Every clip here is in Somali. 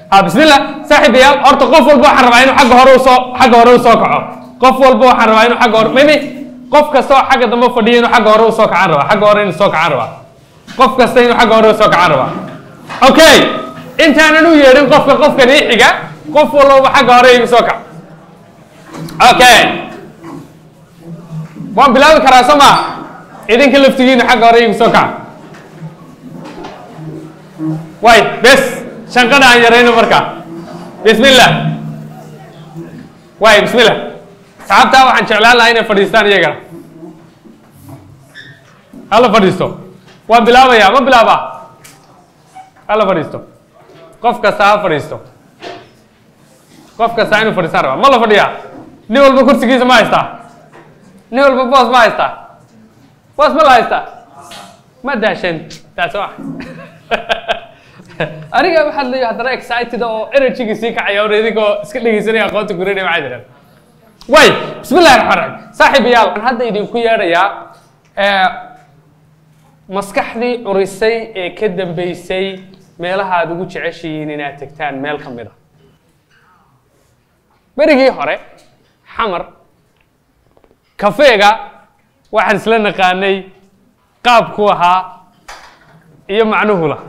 ha bismillah saaxiibayaal horta qof walba waxaan rabaa inuu xagga hore usoo xagga hore usoo kaco qof walba waxaan rabaa inuu xagga hore maybe qof kasta oo xagga dambe fadhiya inuu xagga hore usoo kacaan rabaa xagga hore inuu soo kacaan rabaa qof kasta inuu xagga hore usoo kacaan rabaa okay intaanan u yeedhin qofka qofkan ii xiga qof walba xagga hore igu soo kac okay waan bilaabi karaa soo maa idinka laftigiina xagga hore igu soo kaca way bes shanqada aan yarayno marka bismillah way bismillah saxaabtaa waxaan jeclaan lahaa inay fadhiistaan iyagana hala fadhiisto waan bilaabayaa ma bilaabaa hala fadhiisto qof kasta ha fadhiisto qof kasta inuu fadhiistaan rabaa ma la fadhiyaa nin walba kursigiisa ma haystaa nin walba boos ma haystaa boos ma la haystaa ma daashan taas waa aniga waxaad leeyahay haddana excited oo energy sii kacaya oo idinkoo iska dhegeysanaya aqoonta gurinaya maxay jiraan way bismillahi raxmaan raxiim saaxiibayaal waxaan hadda idinku yeedhayaa maskaxdii curisay ee ka dambeysay meelaha aad ugu jeceshihiin inaad tegtaan meel ka mid a berigii hore xamar kafeega waxaan isla naqaanay qaabku ahaa iyo macnuhu laha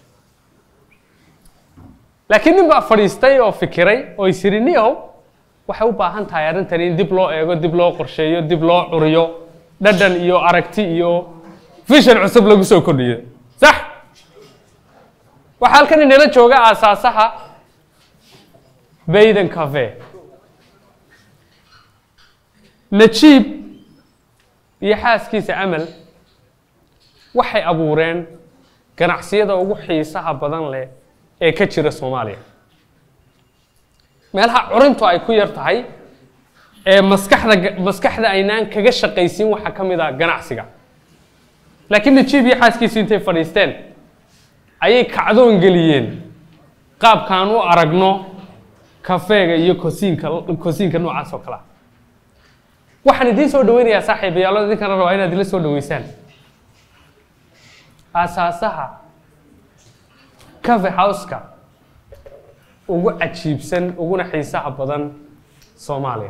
laakiin nin baa fadhiistay oo fikiray oo isiri niow waxay u baahan tahay arrintan in dib loo eego dib loo qorsheeyo dib loo curiyo dhadhan iyo aragti iyo vision cusub lagu soo kordhiyo sax waxaa halkan inala jooga aasaasaha bayden cafe najiib iyo xaaskiisa amal waxay abuureen ganacsiyada ugu xiisaha badan leh ee ka jira soomaaliya meelaha curintu ay ku yar tahay ee maskaxda maskaxda aynaan kaga shaqaysin waxaa ka mid ah ganacsiga laakiin najiib iyo xaaskiisu intay fadhiisteen ayay kacdoon geliyeen qaabkaan u aragno kafeega iyo kosiinka kosiinka noocaas oo kale ah waxaan idiin soo dhaweynayaa saaxiibayaalo idinkana rabaa inaad ila soo dhaweysaan aasaasaha cafe houseka ugu cajiibsan uguna xiisaha badan soomaaliya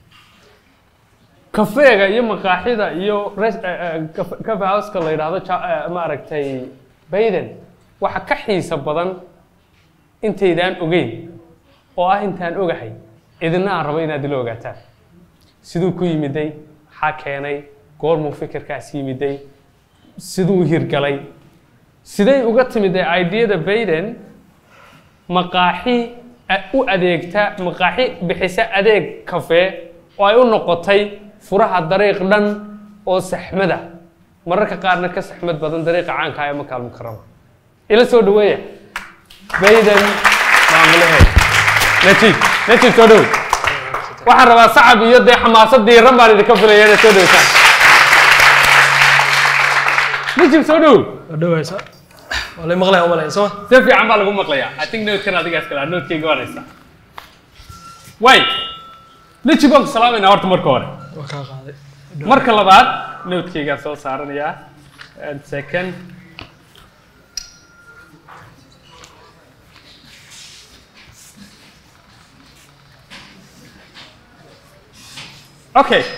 kafeega iyo maqaaxida iyo cafe houseka la yidhaahdo maaragtay bayden waxa ka xiisa badan intaydaan ogeyn oo ah intaan ogahay idina aan rabo inaad ila ogaataan siduu ku yimiday maxaa keenay goormuu fikirkaas yimiday siduu hirgalay siday uga timid ee ideyada bayden maqaaxi u adeegta maqaaxi bixisa adeeg kafe oo ay u noqotay furaha dariiq dhan oo saxmada mararka qaarna ka saxmad badan dariiqa caanka ee makaal mukarama ila soo dhaweeya bayden maamulaheeda najiib najiib soo dhow waxaan rabaa sacab iyo dee xamaasad diiran baan idinka filaya inaad soo dhaweysaan najiib soo dhow dhawaysa waa lay maqlaya umalaya soo si fiican baa lagu maqlayaa i think notekan adigaas kala notekeyga waan haystaa way najiib waan ku salaamaynaa horta marka hore waa kaa qaaday marka labaad notekeygaan soo saaranayaa and second okay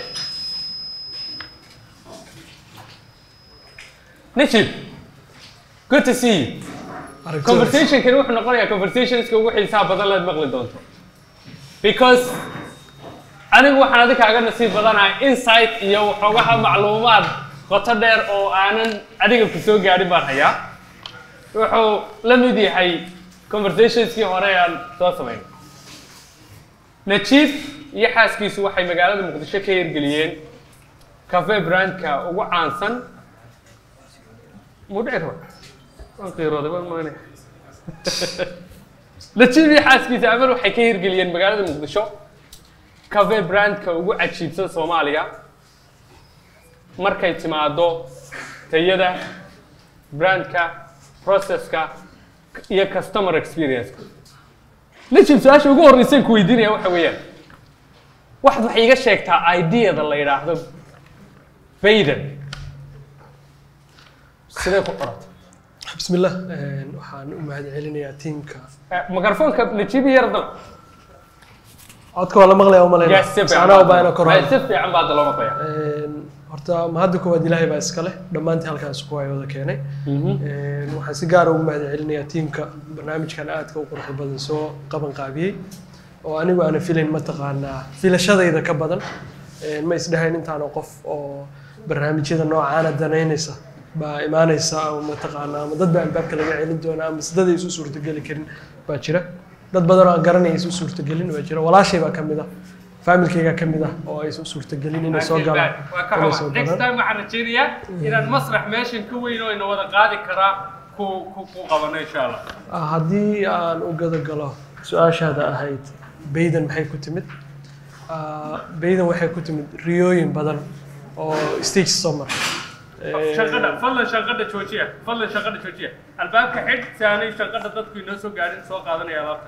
najib good to see you aragtida conversationkani wuxuu noqonayaa conversationska ugu xiisaha badan laad maqli doonto because anigu waxaan adi kaaga nasiib badanahay insight iyo waxoogaha macluumaad qoto dheer oo aanan adiga ku soo gaadhin baan hayaa wuxuu la mid yahay conversationskii hore aan soo samayn najiib iyo xaaskiisu waxay magaalada muqdisho ka hirgeliyeen cafe brandka ugu caansan mudhici raba waan qiirooday waan maanaya najiib iyo xaaskiisa amal waxay ka hirgeliyeen magaalada muqdisho cafe brandka ugu cajiibsan soomaaliya markay timaado tayada brandka processka iyo customer experience najib su-aasha ugu horreysay ku weydiinaya waxa weeyaan waxaad waxay iga sheegtaa ideada la yidhaahdo bayden sidee ku qorata بسم الله een, waxaan u mahad celinayaa tiimka mikrofoonka najibi yar dal codka waa la maqlaya u malaynaya Yes, si fiican Saanaa baa- u baahna kor si fiican baa hadda loo maqlaya Een, horta mahadda koowaad ilaahay baa iska leh dhammaantii halkaan isku waay wada keenay Een, waxaan si gaar ah ugu mahad celinayaa tiimka barnaamijkan aadka u quruxda badan soo qaban qaabiyey oo anigu aana filayn mataqaanaa filashadayda ka badan Een, ma isdhahayn intaana qof oo barnaamijyada noocaana danaynaysa baa imaanaysa ama mataqaanaa ama dad baa albaabka laga celin doona ama sidada isu suurtogeli karin baa jira dad badan oo aan garanaya isu suurtogelin baa jira walaashay baa ka mid ah faamilkayga ka mid ah oo ay isu suurtogelin inay soo galaan waa ka inay soo xumaa next galaan time waxaan rajaynayaa inaan masrax meeshan ka weyn oo ina wada qaadi karaa ku ku ku qabano insha allah Ah, haddii aan u gada galo su-aashaada ahayd baydan maxay ku timid Ah, baydan waxay ku timid riyooyin badan oo stage soo maray Eh, shaqada fadlan shaqada joojiya fadlan shaqada joojiya albaabka xidh si aanay shaqada dadku inoo soo gaarin soo qaadanaya alaabta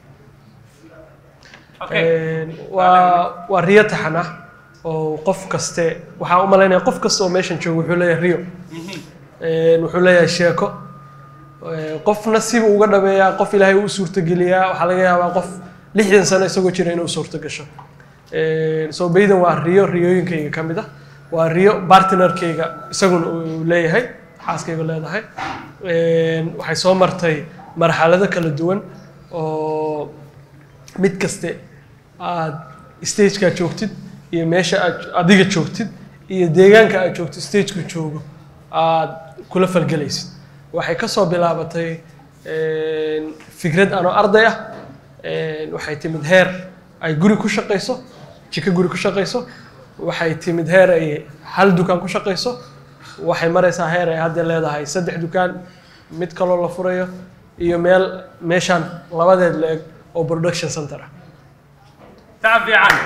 okay Een, waa waa riyo taxan ah oo qof kaste waxaa u malaynaya qof kasta oo meeshan jooga wuxuu leeyahay riyo Een, wuxuu leeyahay sheeko Ee, qofna siba uga dhabeeyaa qof ilaahay u suurtogeliyaa waxaa laga yaabaa qof lixdan sano isagoo jira inuu suurto gasho Een, so baydan waa riyo riyooyinkayga ka mid ah waa riyo partnerkayga isaguna uu leeyahay xaaskayga leedahay Een, waxay soo martay marxalado kala duwan oo mid kaste aad stageka joogtid iyo meesha aad adiga joogtid iyo deegaanka aad joogtid stageku joogo aad kula falgelaysid waxay ka soo bilaabatay een, fikrad anoo arday ah een, waxay timid heer ay guri ku shaqayso jiko guri ku shaqayso waxay timid heer ay hal dukaan ku shaqayso waxay maraysaa heer ay hadda leedahay saddex dukaan mid kaloo la furayo iyo meel meeshaan labadeed la eg oo production center ah تعب fiican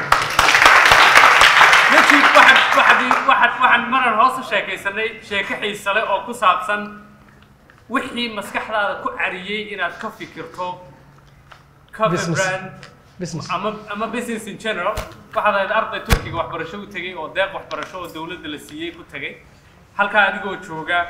najib waxaan waxaan waxaan waxaan marar hoos u sheekaysanay sheeko xiise leh oo ku saabsan wixii maskaxdaada ku cariyey inaad ka fikirto cover Business. brand business ama ama business in general waxaad ahayd arday turkiga waxbarasho u tegey oo deeq waxbarasho oo dowladda la siiyey ku tegey halkaa adigoo jooga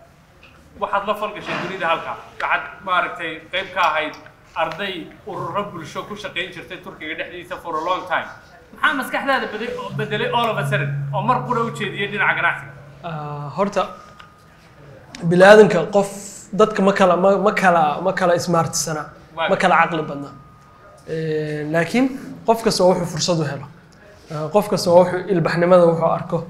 waxaad la falgashay dunida halkaa waxaad maaragtay qayb ka ahayd arday ururo bulsho ku shaqayn jirtay turkiga dhexdiisa for a long time maxaa maskaxdaada bede- bedelay all of a sudden oo mar qura u jeediyey dhinaca ganacsiga Ah, horta biniaadanka qof dadka ma kala ma ma kala ma kala ismaartisana ma kala caqli badna Eh, laakiin qof kasta waa wuxuu fursad u helo Ah, qof kasta waa wuxuu ilbaxnimada wuxuu arko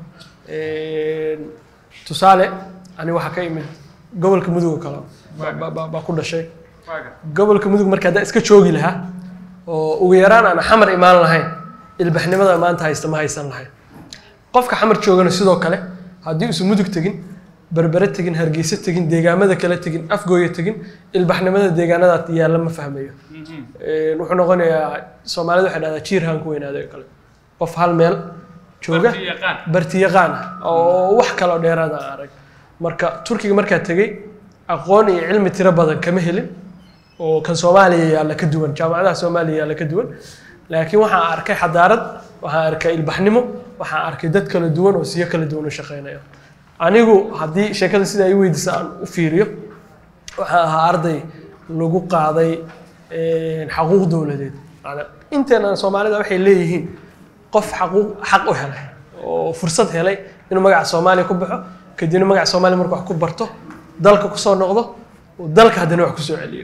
Eh, tusaale ani waxaa ka imid gobolka mudug oo kale ba- ba- ba- baa ku dhashay waaga gobolka mudug marka haddaa iska joogi lahaa oo ugu yaraan aan xamar imaan lahayn ilbaxnimada maanta haysta ma haysan lahayn qofka xamar joogana sidoo kale haddii uusan mudug tegin berbere tegin hargeysa tegin deegaamada kale tegin afgooya tegin ilbaxnimada deegaanada yaalla ma fahmayo Een, wuxuu noqonayaa soomaalida waxay dhahdaa jiir haan ku weynaada oo kale qof hal meel jooga Barti yaqaan. barti yaqaan ah oo wax kaloo dheeraad aan arag marka turkiga markaa tegey aqoon iyo cilmi tiro badan kama helin oo kan soomaaliya yaalla ka duwan jaamacadaha soomaaliya yaalla ka duwan laakiin waxaan arkay xadaarad waxaan arkay ilbaxnimo waxaan arkay dad kala duwan oo siyo kala duwan u shaqeynaya anigu haddii sheekada sida ay weydiisa aan u fiiriyo waxaan ahaa arday lagu qaaday een, xaquuq dowladeed Macnaa, inteena soomaalida waxay leeyihiin qof xaquuq xaq u helay oo fursad helay inuu magaca soomaaliya ku baxo kadibna magaca soomaaliya markuu wax ku barto dalka kusoo noqdo uu dalka haddana wax kusoo celiyo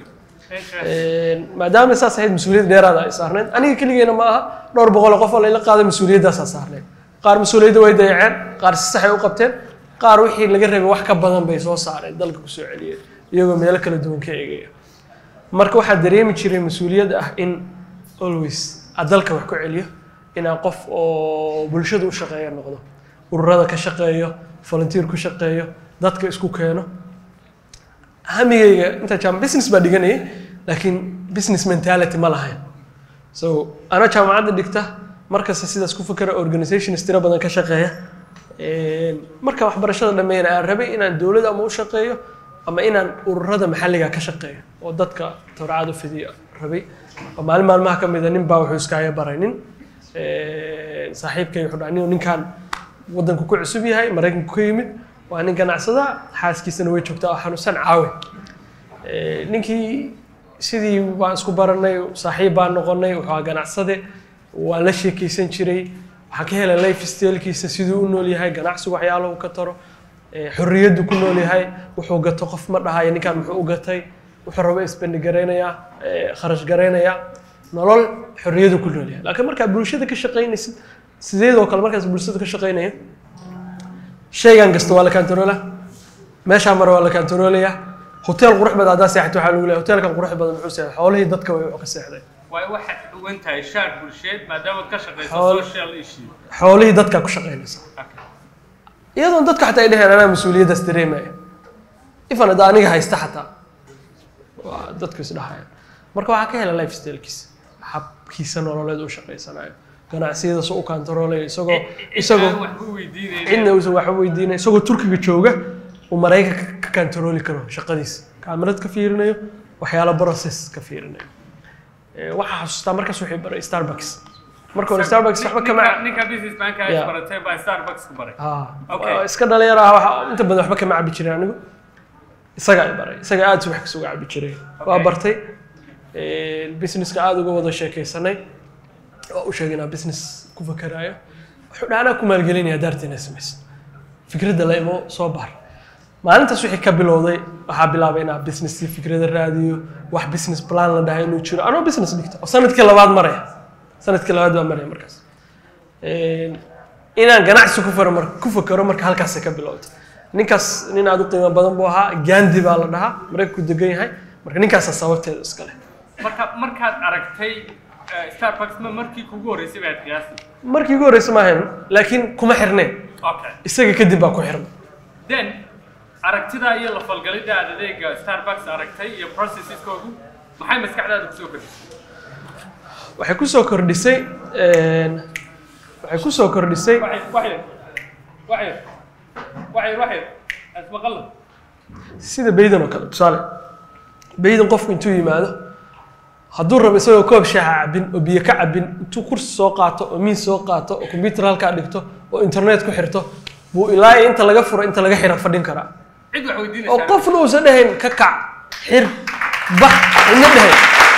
Een, maadaama saas ahayd mas-uuliyad dheeraada ay saarneyd aniga keligeena ma aha dhowr boqol oo qof oo layla qaaday mas-uuliyadaasaa saarneyd qaar mas-uuliyadda way dayaceen qaar si saxay u qabteen qaar wixii laga rabay wax ka badan bay soo saareen dalka kusoo celiyeen iyagoo meelo kala duwan ka eegaya marka waxaa dareemi jiray mas-uuliyad ah in always aad dalka wax ku celiyo inaan qof oo bulshada u shaqeeya noqdo ururada ka shaqeeyo volunteer ku shaqeeyo dadka isku keeno hamigayga inta jaam business baa dhiganayay laakiin business mentality ma lahayn so anaa jaamacadda dhigta markasta sidaas ku fikera organizations tiro badan ka shaqeeya Een, marka waxbarashada dhammeeyana aan rabay inaan dowlad ama u shaqeeyo ama inaan ururada maxalliga ka shaqeeyo oo dadka tawracada u fidiya rabay oo maalin maalmaha ka mid a nin baa wuxuu iskaaga baray nin Een, saaxiibkay wuxuu dhahay "Nin- ninkaan waddanku ku cusub yahay maraykanku ka yimid waa nin ganacsada xaaskiisana way joogtaa oo xanuunsan caawe Eh, ninkii sidii baan isku baranay saaxiib baan noqonay wuxuu ahaa ganacsade waan la sheekeysan jiray waxaan ka helay life stylekiisa siduu u nool yahay ganacsigu waxyaalahu ka taro eh, xorriyaddu ku nool yahay wuxuu gato qof ma dhahayo ninkan muxuu u gatay wuxuu rabo isbendi garaynayaa eh, kharash garaynayaa nolol xorriyadu ku nool yahay laakiin markaa bulshada ka shaqaynaysid sideedoo kale markaas bulshada ka shaqaynaya shaygan kasta waa la kantaroolaa meeshaa mare waa la kantaroolaya hotel qurux badan haddaa seexato waxaa lagu leeyahay hotelkan qurux badan muxuu seexday xoolihii dadka way ka seexday waayo waxaad xugan tahay shaar bulsheed maadaama ka shaqayso Xool- social issue xoolihii dadka ku shaqaynaysa iyadoon dadka xataa ay dheheen anaa mas-uuliyaddaas dareemaya ifan hadda aniga haysta xataa waa dadku isdhahayaan marka waxaa ka hela life stylekiisa habkiisa nololeed uu shaqaysanayo ganacsiyada soo u kantaroolayo isagoo isagoo waxba weydiinayna cidna uusan waxba weydiinay isagoo turkiga jooga uu maraykanka ka kantarooli karo shaqadiisa kaamirad ka fiirinayo waxyaalo process ka fiirinayo Eh, waxaa xasuustaa markaas wixii baray starbucks marka hore starbucks waxba kama ninka business banka Yeah. ay baratay baa starbucks ku baray Ah, Okay. waa iska dhalinyaro ah waxa inta badan waxba kama cabi jirin anigu isaga ay baray isaga aad subax kasuga cabi jiray waa Okay. bartay Eh, businesska aad uga wada sheekaysanay waa u sheegay inaa business ku fakaraayo wuxuu dhaha anaa ku maalgelinaya daarta inaa samaysid fikradda la imo soo bar maalintaas wixii ka bilowday waxaa bilaabay inaa business fikrada raadiyo wax business plan la dhahay inuu jiro anoo business dhigto oo sanadkii labaad maraya sanadkii labaad baa maraya markaas Een, inaan ganacsi ku faro mar ku fakaro marka halkaasay ka bilowday ninkaas nin aad u qiimo badan buu ahaa gandi baa la dhahaa maraykanku degan yahay marka ninkaasaa sababteeda iska leh marka markaad aragtay eh, starbucks ma markii kugu horreysay baad qiyaasi markii ugu horreysa ma ahayn laakiin kuma xirneen okay isaga kadib baa ku xirnay then aragtida iyo la falgalidda aad adeega starbucks aragtay iyo processkoodu maxay maskaxdaada kusoo kordhisay waxay ku soo kordhisay een, waxay ku soo kordhisay waxay waxay waxay waxay waxay asmaqalla sida baydan oo kale tusaale baydan qofku intuu yimaado hadduu rabo isagoo koob shaaha cabin oo biyo ka cabin intuu kursi soo qaato oo miis soo qaato oo computer halkaa dhigto oo internet ku xirto buu ilaa iyo inta laga furo inta laga xira fadhin karaa cid wax oo weydiinaysaa qofna uusan dhahayn ka kac xir bax ina dhahayn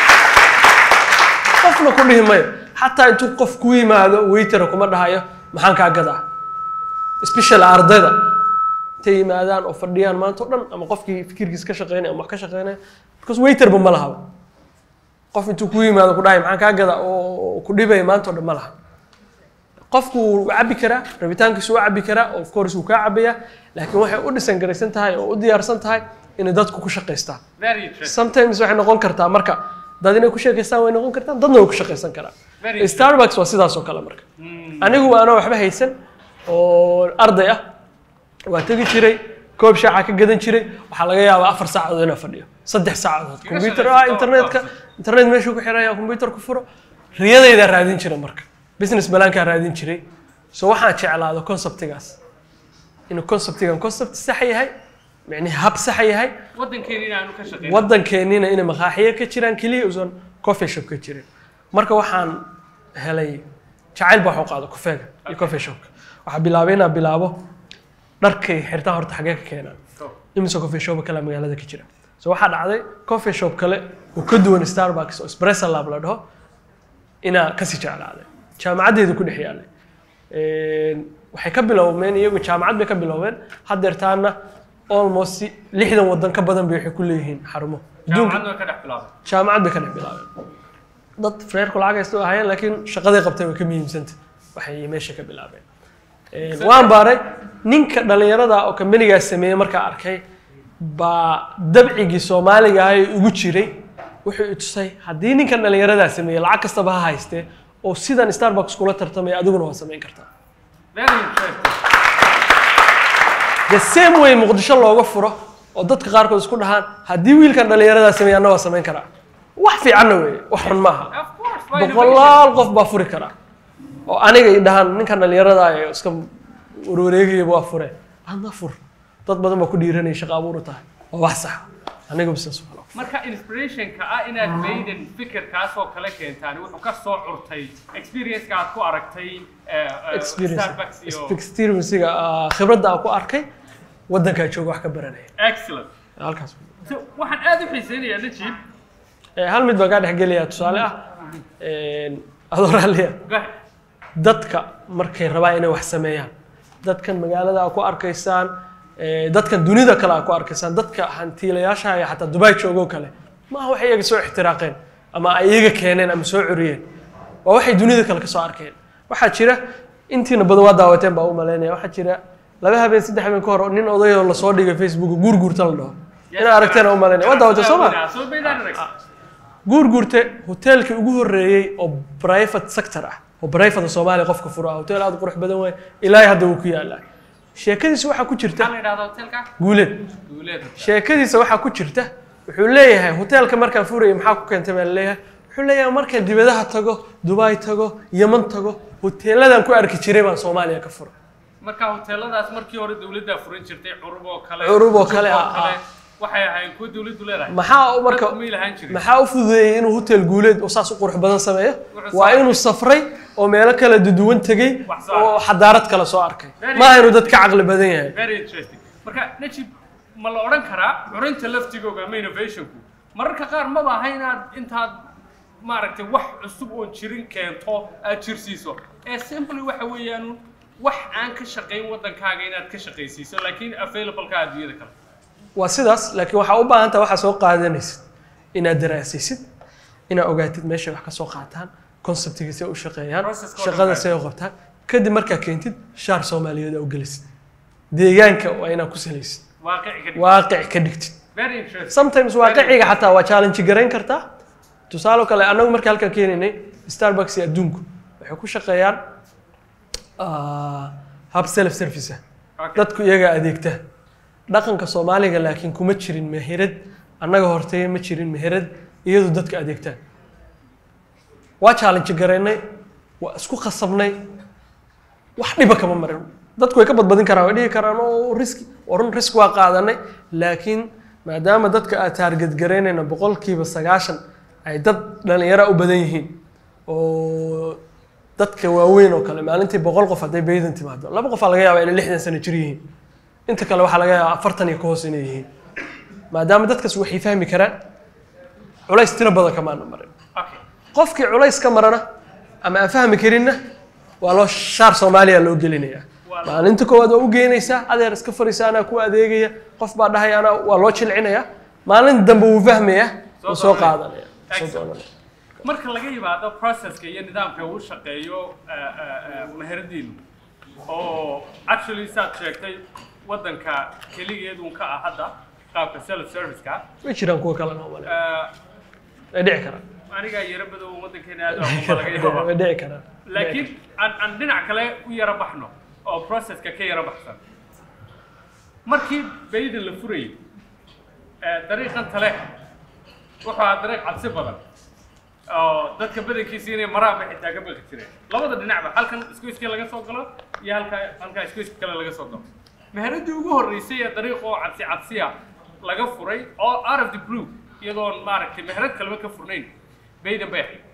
qofna ku dhihi mayo xataa intuu qof ku yimaado waitera kuma dhahayo maxaan kaa gadaa special ardayda intay yimaadaan oo fadhiyaan maanta o dhan ama qofkii fikirkiis ka shaqeynaya ama wax ka shaqeynaya because waiterba ma lahaba qof intuu ku yimaado ku dhahay maxaan kaa gadaa oo ku dhibaya maanta o dhan ma laha qofku wuu cabi karaa rabitaankiisu wuu cabi karaa of course wuu kaa cabayaa laakiin waxay u dhisan garaysan tahay oo u diyaarsan tahay inay dadku ku shaqaystaan very interesting sometimes waxay noqon kartaa marka dad inay ku sheekaystaan way noqon kartaan dadna way ku shaqaysan karaan Very interesting. starbucks waa sidaas oo kale marka anigu anoo waxba haysan oo arday ah waa tegi jiray koob shaaca ka gadan jiray waxaa laga yaabaa afar saacadood inaan fadhiyo saddex saacadood computer ah shaqaysato, internetka oo- internet meeshuu ku xiraya computer ku furo riyadaydaa raadin jiray marka business balaankaa raadin jiray so waxaan jeclaado conceptigaas inuu conceptigan concept sax yahay micnihi hab sax yahay waddankeena inaanu ka shaqeyn waddankeennina inay maqaaxiyo ka jiraan keliya uusan coffee shop ka jirin marka waxaan helay jacayl baa waxu qaado kufeega iyo coffee shopka waxaa bilaabay inaan bilaabo dharkay xirtaan horta xagee ka keenaan imise coffee shop kale magaalada ka jira so waxaa dhacday coffee shop kale oo ka duwan starbucks oo espresso lab la dhaho inaa kasii jeclaaday jaamacaddeedu ku dhex yaalay Een, waxay ka bilowmeen iyagu jaamacad bay ka bilowmeen haddeertaana almost lixdan wadan ka badan bay waxay ku leeyihiin xarumo adduunka jaamacadna way ka dhex bilaabay jaamacad bay ka dhex bilaabeen dad freerku lacag haysta ahaayeen laakiin shaqaday qabtay way ka muhiimsanta waxay meesha ka bilaabeen Een, waan baaray ninka dhalinyarada oo kambanigaas sameeyey markaa arkay baa dabcigii soomaaliga ahay ugu jiray wuxuu i tusay haddii ninkan dhalinyaradaa sameeyey lacag kastaba ha haystee oo sidan starbucks kula tartamaya adiguna waa samayn kartaa very interesting the same way muqdisho looga furo oo dadka qaarkood isku dhahaan haddii wiilkan dhalinyaradaa sameeya anna waa samayn karaa wax fiicanna weeye wax xun maaha of course waa innovation. boqolaal qof baa furi karaa oo aniga i dhahaan ninkan dhalinyarada ee iska warwareegayaba waa fure adna fur dad badan baa ku dhiiranaya shaqa abuur u tahay waa wax sax aniga business waa marka inspirationka ah inaad bayden fikirkaas oo kale keentaan wuxuu ka soo curtay experience-ka aad ku aragtay eh, eh, experience starbucks iyo experience-ga ah, khibradda aan ku arkay waddankaa jooga wax ka baranaya excellent halkaas so waxaan aad u xiiseynayaa najib Eh, hal mid baan kaa dhexgelayaa tusaale ah adoo raalliya go ahead dadka markay rabaan inay wax sameeyaan dadkan magaalada aa ku arkaysaan eh, dadkan dunida kale aa ku arkaysaan dadka hantiilayaasha iyo xataa dubai joogoo kale maaha waxay iyaga soo ixtiraaqeen ama ay iyaga keeneen ama soo curiyeen waa waxay dunida kale ka soo arkeen waxaa jira intiina badan waa daawateen baa u malaynaya waxaa jira laba habeen saddex habeen ka hor nin odayoo lasoo dhigay facebook guurguurta la dhaho inaa aragteen u malaynaya waa daawateen soo ma soo baydaan arag guurguurte hoteelkii ugu horreeyey oo private sector ah oo private soomaaliya qofka furo ah hotel aad u qurux badan waay ilaahay hadda wuu ku yaalaa sheekadiisa waxaa ku jirta maxaa la yidhahdaa hotelka guuleed duuleed sheekadiisa waxaa ku jirta wuxuu leeyahay hoteelka markaan furayay maxaa ku keentay baa laleeyahay wuxuu leeyahay markaan dibadaha tago dubai tago yeman tago hoteeladan ku arki jiray baan soomaaliya ka fura marka hoteeladaas markii hore dawladdaa furan jirtay curub oo kale Curub oo kale, Cusub ah, ah. waxay ahayd kuwa dawladdu leedahay maxaa marka Dadku may lahaan jirin maxaa u fududeeyey inuu hotel guuleed oo saas u qurux badan sameeyo Wuxuu waa soo inuu safray oo meelo kala duwan tegey Wax soo oo xadaarad kale soo arkay Very maaha inuu dad ka caqli badan yahay very interesting marka najib ma la odhan karaa curinta laftigooga ama innovationku mararka qaar maba aha inaad intaad maaragtay wax cusub oon jirin keento aad jirsiiso ee simply waxa weeyaan wax aan ka shaqayn waddankaaga inaad ka shaqaysiiso laakiin available-ka adduunyada kale waa sidaas laakiin waxaa u baahan taha waxaa soo qaadanaysid inaad daraasaysid inaad ogaatid meeshay wax ka soo qaataan conceptiga see u shaqeeyaan Process-ka oo shaqada dhan see u qabtaan kadib markaa keentid shaar soomaaliyeed aa u gelisid deegaanka waa inaad ku salaysid waaqici ka dhig waaqic ka dhigtid very interesting sometimes waaqiciga xataa waa challenge garayn kartaa tusaale kale annagu marka halkan keenaynay starbucks iyo adduunku waxay ku shaqeeyaan ah, hab self service ah Okay. dadku iyagaa adeegta dhaqanka soomaaliga laakiin kuma jirin meherad annaga hortay ma jirin meherad iyadu dadka adeegtaan waa challenge garaynay waa isku khasabnay wax dhiba kama marin dadku way ka badbadin karaan way dhihi karaan oo riski oo run risk waa qaadanay laakiin maadaama dadka aad taarget garaynayna boqolkiiba sagaashan ay dad dhalinyaro u badan yihiin oo dadka waaweyn oo kale maalintii boqol qof hadday baydan timaado laba qofaa laga yaabaa inay lixdan sano jir yihiin inta kale waxaa laga yaabaa afartan iyo ka hoos inay yihiin maadaama dadkaas waxay fahmi karaan culays tiro badan kamaana marin okay qofkii culays ka marana ama aan fahmi karinna waa loo shaar soomaaliya loo gelinayaa maalinta koowaad waa u geynaysaa adeer iska fariisa anaa ku adeegaya qof baa dhahaya anaa waa loo jilcinaya maalin dambe wuu fahmaya Soo wuu soo dooranaya. qaadanaya soo Excellent. dooranaya. marka laga yimaado processka iyo nidaamka uu shaqeeyo eh, eh, eh, meheradiinu oo actually saad sheegtay waddanka keligeedun ka ah hadda qaabka self service-ka way jiraan kuwa kalena oo male Eh, way dhici karaan anigaa yaro badow waddankeena aad u aqoon baa laga yaabaa way dhici karaan laakiin aan aan dhinac kale u yaro baxno oo processka ka yaro baxsan markii baydan la furayay eh, dariiqan tale wuxuu ahaa dariiq cabsi badan oo dadka badankiisa inay maraanba xitaa ka baqi jireen labada dhinacba halkan isgoyska laga soo galo iyo halka halkaa isgoyska kale laga soo galo meheradii ugu horreysay ee dariiq oo cabsi cabsiya laga furay oo out of the blue iyadoon maaragtay meherad kaleba ka furnayn baydan bay ahayd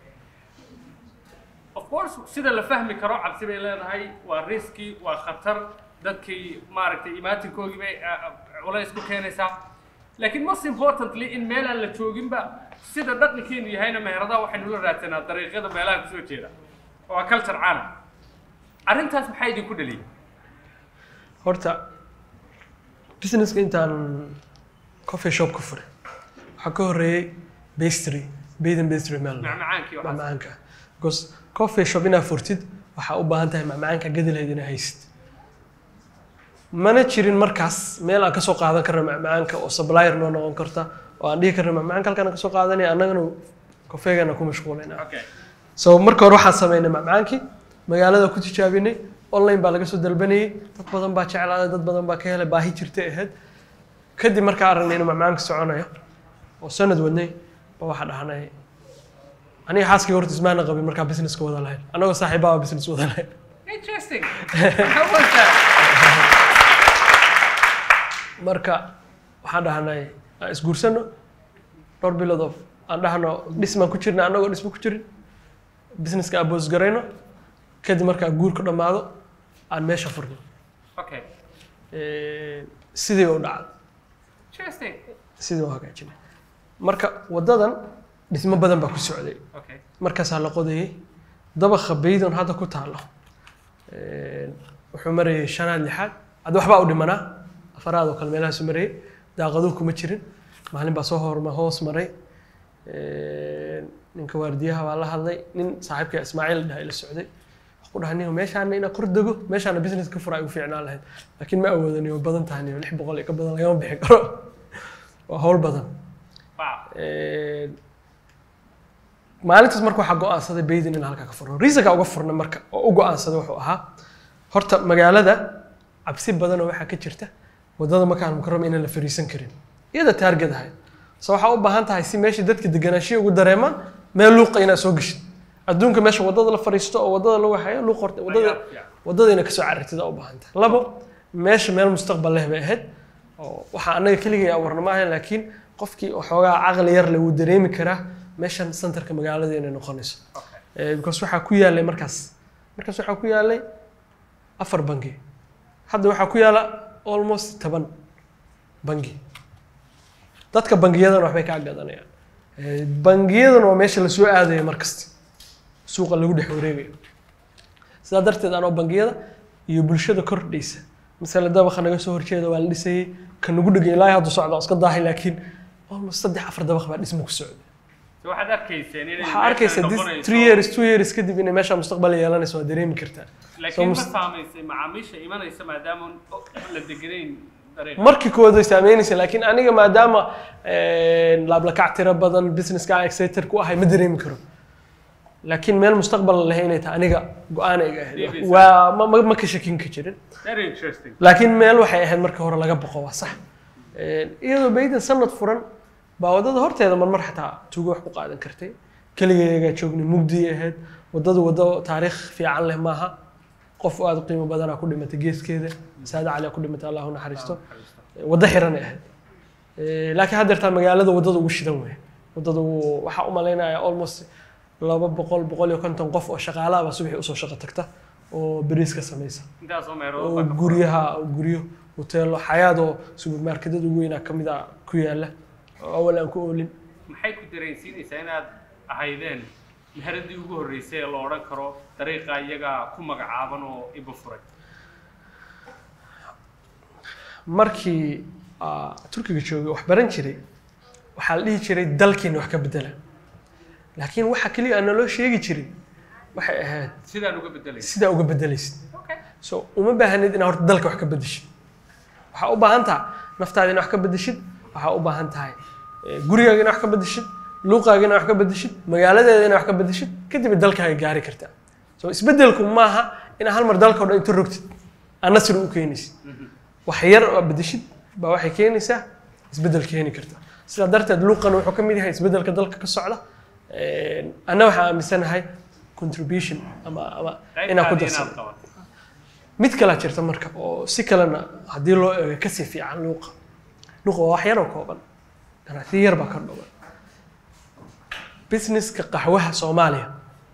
of course sida la fahmi karo cabsi bay leedahay waa riski waa khatar dadkii maaragtay imaatinkoogii bay ah, ah, culays ku keenaysaa laakiin most importantly in meel aan la jooginba sida dhaqankeenu yahayna meheradaha waxaynu la raadsanaa dariiqyada meelaha kusoo jeeda waa culture caalam arrintaas maxaa idinku dhaliyay horta businesska intaan coffee shop ka furay waxaa ka horreeyey pastry baden pastry meel macmacaankii waxaas. macmacaanka because coffee shop inaad furtid waxaa u baahan tahay macmacaanka gadi lahayd inaad haysid mana jirin markaas meel aan kasoo qaadan karna macmacaanka oo supplier noo noqon karta oo aan dhihi karna macmacaanka halkaan aan kasoo qaadanaya annagana kofeegana ku mashquulayna okay so marka hore waxaan sameynay macmacaankii magaalada ku tijaabinay online baa laga soo dalbanayay dad badan baa jeclaaday dad badan baa ka helay baahi jirtay ahayd kadib markaa aragnay inuu macmacaanka soconayo oo sanad wadnay ba waxaa dhahnay aniga xaaskii horta ismaana qabin markaa businesska wada lahayn annagoo saaxiibaa business wada lahayn interesting how was that marka waxaan dhahnay aan isguursano dhowr bilood oo aan dhahno dhismaan ku jirna annagoo dhismo ku jirin businesska aan boos garayno kadib markaa guurku dhammaado aan meesha furno okay Eh, sidii u dhacday Interesting. sidii u hagaajinay marka wadadan dhismo badan baa ku socday Okay. markaasaa la qodayay dabaqa baydon hadda ku taalo Een, wuxuu marayay shanaad lixaad hadda waxbaa u dhimanaa afaraad oo kale meelahaasu marayay daaqaduhu kuma jirin maalin baa soo horma hoos maray Een, ninka waardiyaha baa la hadlay nin saaxiibka ismaaciil dhaha ila socday waxaan ku dhahay nin meeshaana inaa kor dego meeshaana business ka fura ay u fiicnaan lahayd laakiin ma awoodan way badan tahay niyo lix boqol iyo ka badan lagama bixi karo waa hawl badan Wow. Een, maalintaas marka waxaa go-aansaday baydin in halkaa ka furno reasonka uga furna marka oo u go-aansaday wuxuu ahaa horta magaalada cabsi badanoo waxaa ka jirta wadada makaan mukarama inaan la fariisan karin iyada taarget ahayd so waxaa u baahan tahay si meesha dadka deganaanshiya ugu dareemaan meel luuqa inaad soo geshid adduunka meesha wadada la fariisto oo wadada lagu hayo luuq horta wadada wadada inay kasoo carartida u baahan tahay labo meesha meel mustaqbal leh bay ahayd oo waxaa annaga keligay abuurna maahan laakiin qofkii waxoogaa caqli yar le wuu dareemi karaa meeshan centerka magaalada inay noqonayso Okay. Eh, because waxaa ku yaalay markaas markaas waxaa ku yaalay afar bangi hadda waxaa ku yaala almost toban bangi dadka bangiyadan waxbay kaa gadanayaan Eh, bangiyadan waa meesha lasoo aadaya markasta suuqa lagu dhex wareegayo sidaa darteed anoo bangiyada iyo bulshada kordhaysa masale dabaqa naga soo horjeeda waa la dhisayey ka nagu dhegay ilaahay haddu socda waa iska daahay laakiin almost saddex afar dabaq baa dhismo ku socda So waxaad arkayseen inay waxaa arkaysa meeshan this noqonayso- three years two years kadib inay meesha mustaqbal yeelanayso waa dareemi kartaa laakiin ma mus- saamaysay macaamiisha imanaysa maadaama la deganayn dariiqa markii koowaad way saameynaysa laakiin aniga maadaama laablakac tiro badan businesska aan excited ku ahay ma dareemi karo laakiin meel mustaqbal leh inay tahay aniga go-aan iga ahayd Maybe waa ma, ma, ma ka shakin ka jirin very interesting laakiin meel waxay ahayd marka hore laga boqo waa sax iyadoo baydan sanad furan baa wadada horteeda marmar xataa tuugo wax ku qaadan kartay keligeegaa joognay mugdii ahayd wadadu wado taariikh fiican leh maaha qof aad u qiimo badanaa ku dhimatay geeskeeda saada cali ku dhimatay allah u naxariisto waddo xiranay ahayd Eh, laakiin haddeertaa magaalada waddada ugu shidan wey waddada uu- waxaa u malaynaya almost laba boqol boqol iyo konton qof oo shaqaalaha baa subaxii usoo shaqo tagta oo beriis ka samaysa intaasoo meelood oo baa ka guryaha guryo hoteelo xayaadoo supermarketyada ugu weynaa ka mid a ku yaala oo awal aan ku oolin maxay ku dareensiinaysaa inaad ahaydeen meheradii ugu horreysay ee la odhan karo dariiqa iyaga ku magacaaban oo iba furay markii ah, turkiga joogay wax baran jiray waxaa la dhihi jiray dalkiina wax ka bedela laakiin waxa keliya aan naloo sheegi jirin waxay ahayd sidaan uga bedelaysa sidaa uga bedelaysid okay so uma baahanid inaad horta dalka wax ka bedeshid waxaa u baahan tahay naftaada inaad wax ka bedeshid waxaa u baahan tahay eh, gurigaaga inaad wax ka bedeshid luuqaaga inaad wax ka bedeshid magaaladeeda inaad wax ka bedeshid kadib dalkaaga gaari kartaa so isbedelku maaha inaad hal mar dalka o dhan inta rogtid aad nasri u keenaysid wax yar oo bedeshid baa waxay keenaysaa isbedel keeni karta sidaa darteed luuqan wuxuu ka mid yahay isbedelka dalka ka socda Eh, anna waxaan aaminsanahay contribution ama ama inaan ku qaybtaadii darsano inaad qabato mid kalaa jirta marka oo si kalena haddii loo eego kasii fiican luuqa luuqa waa wax yaroo kooban ganacsiyo yar baa ka dhoban businesska qaxwaha soomaaliya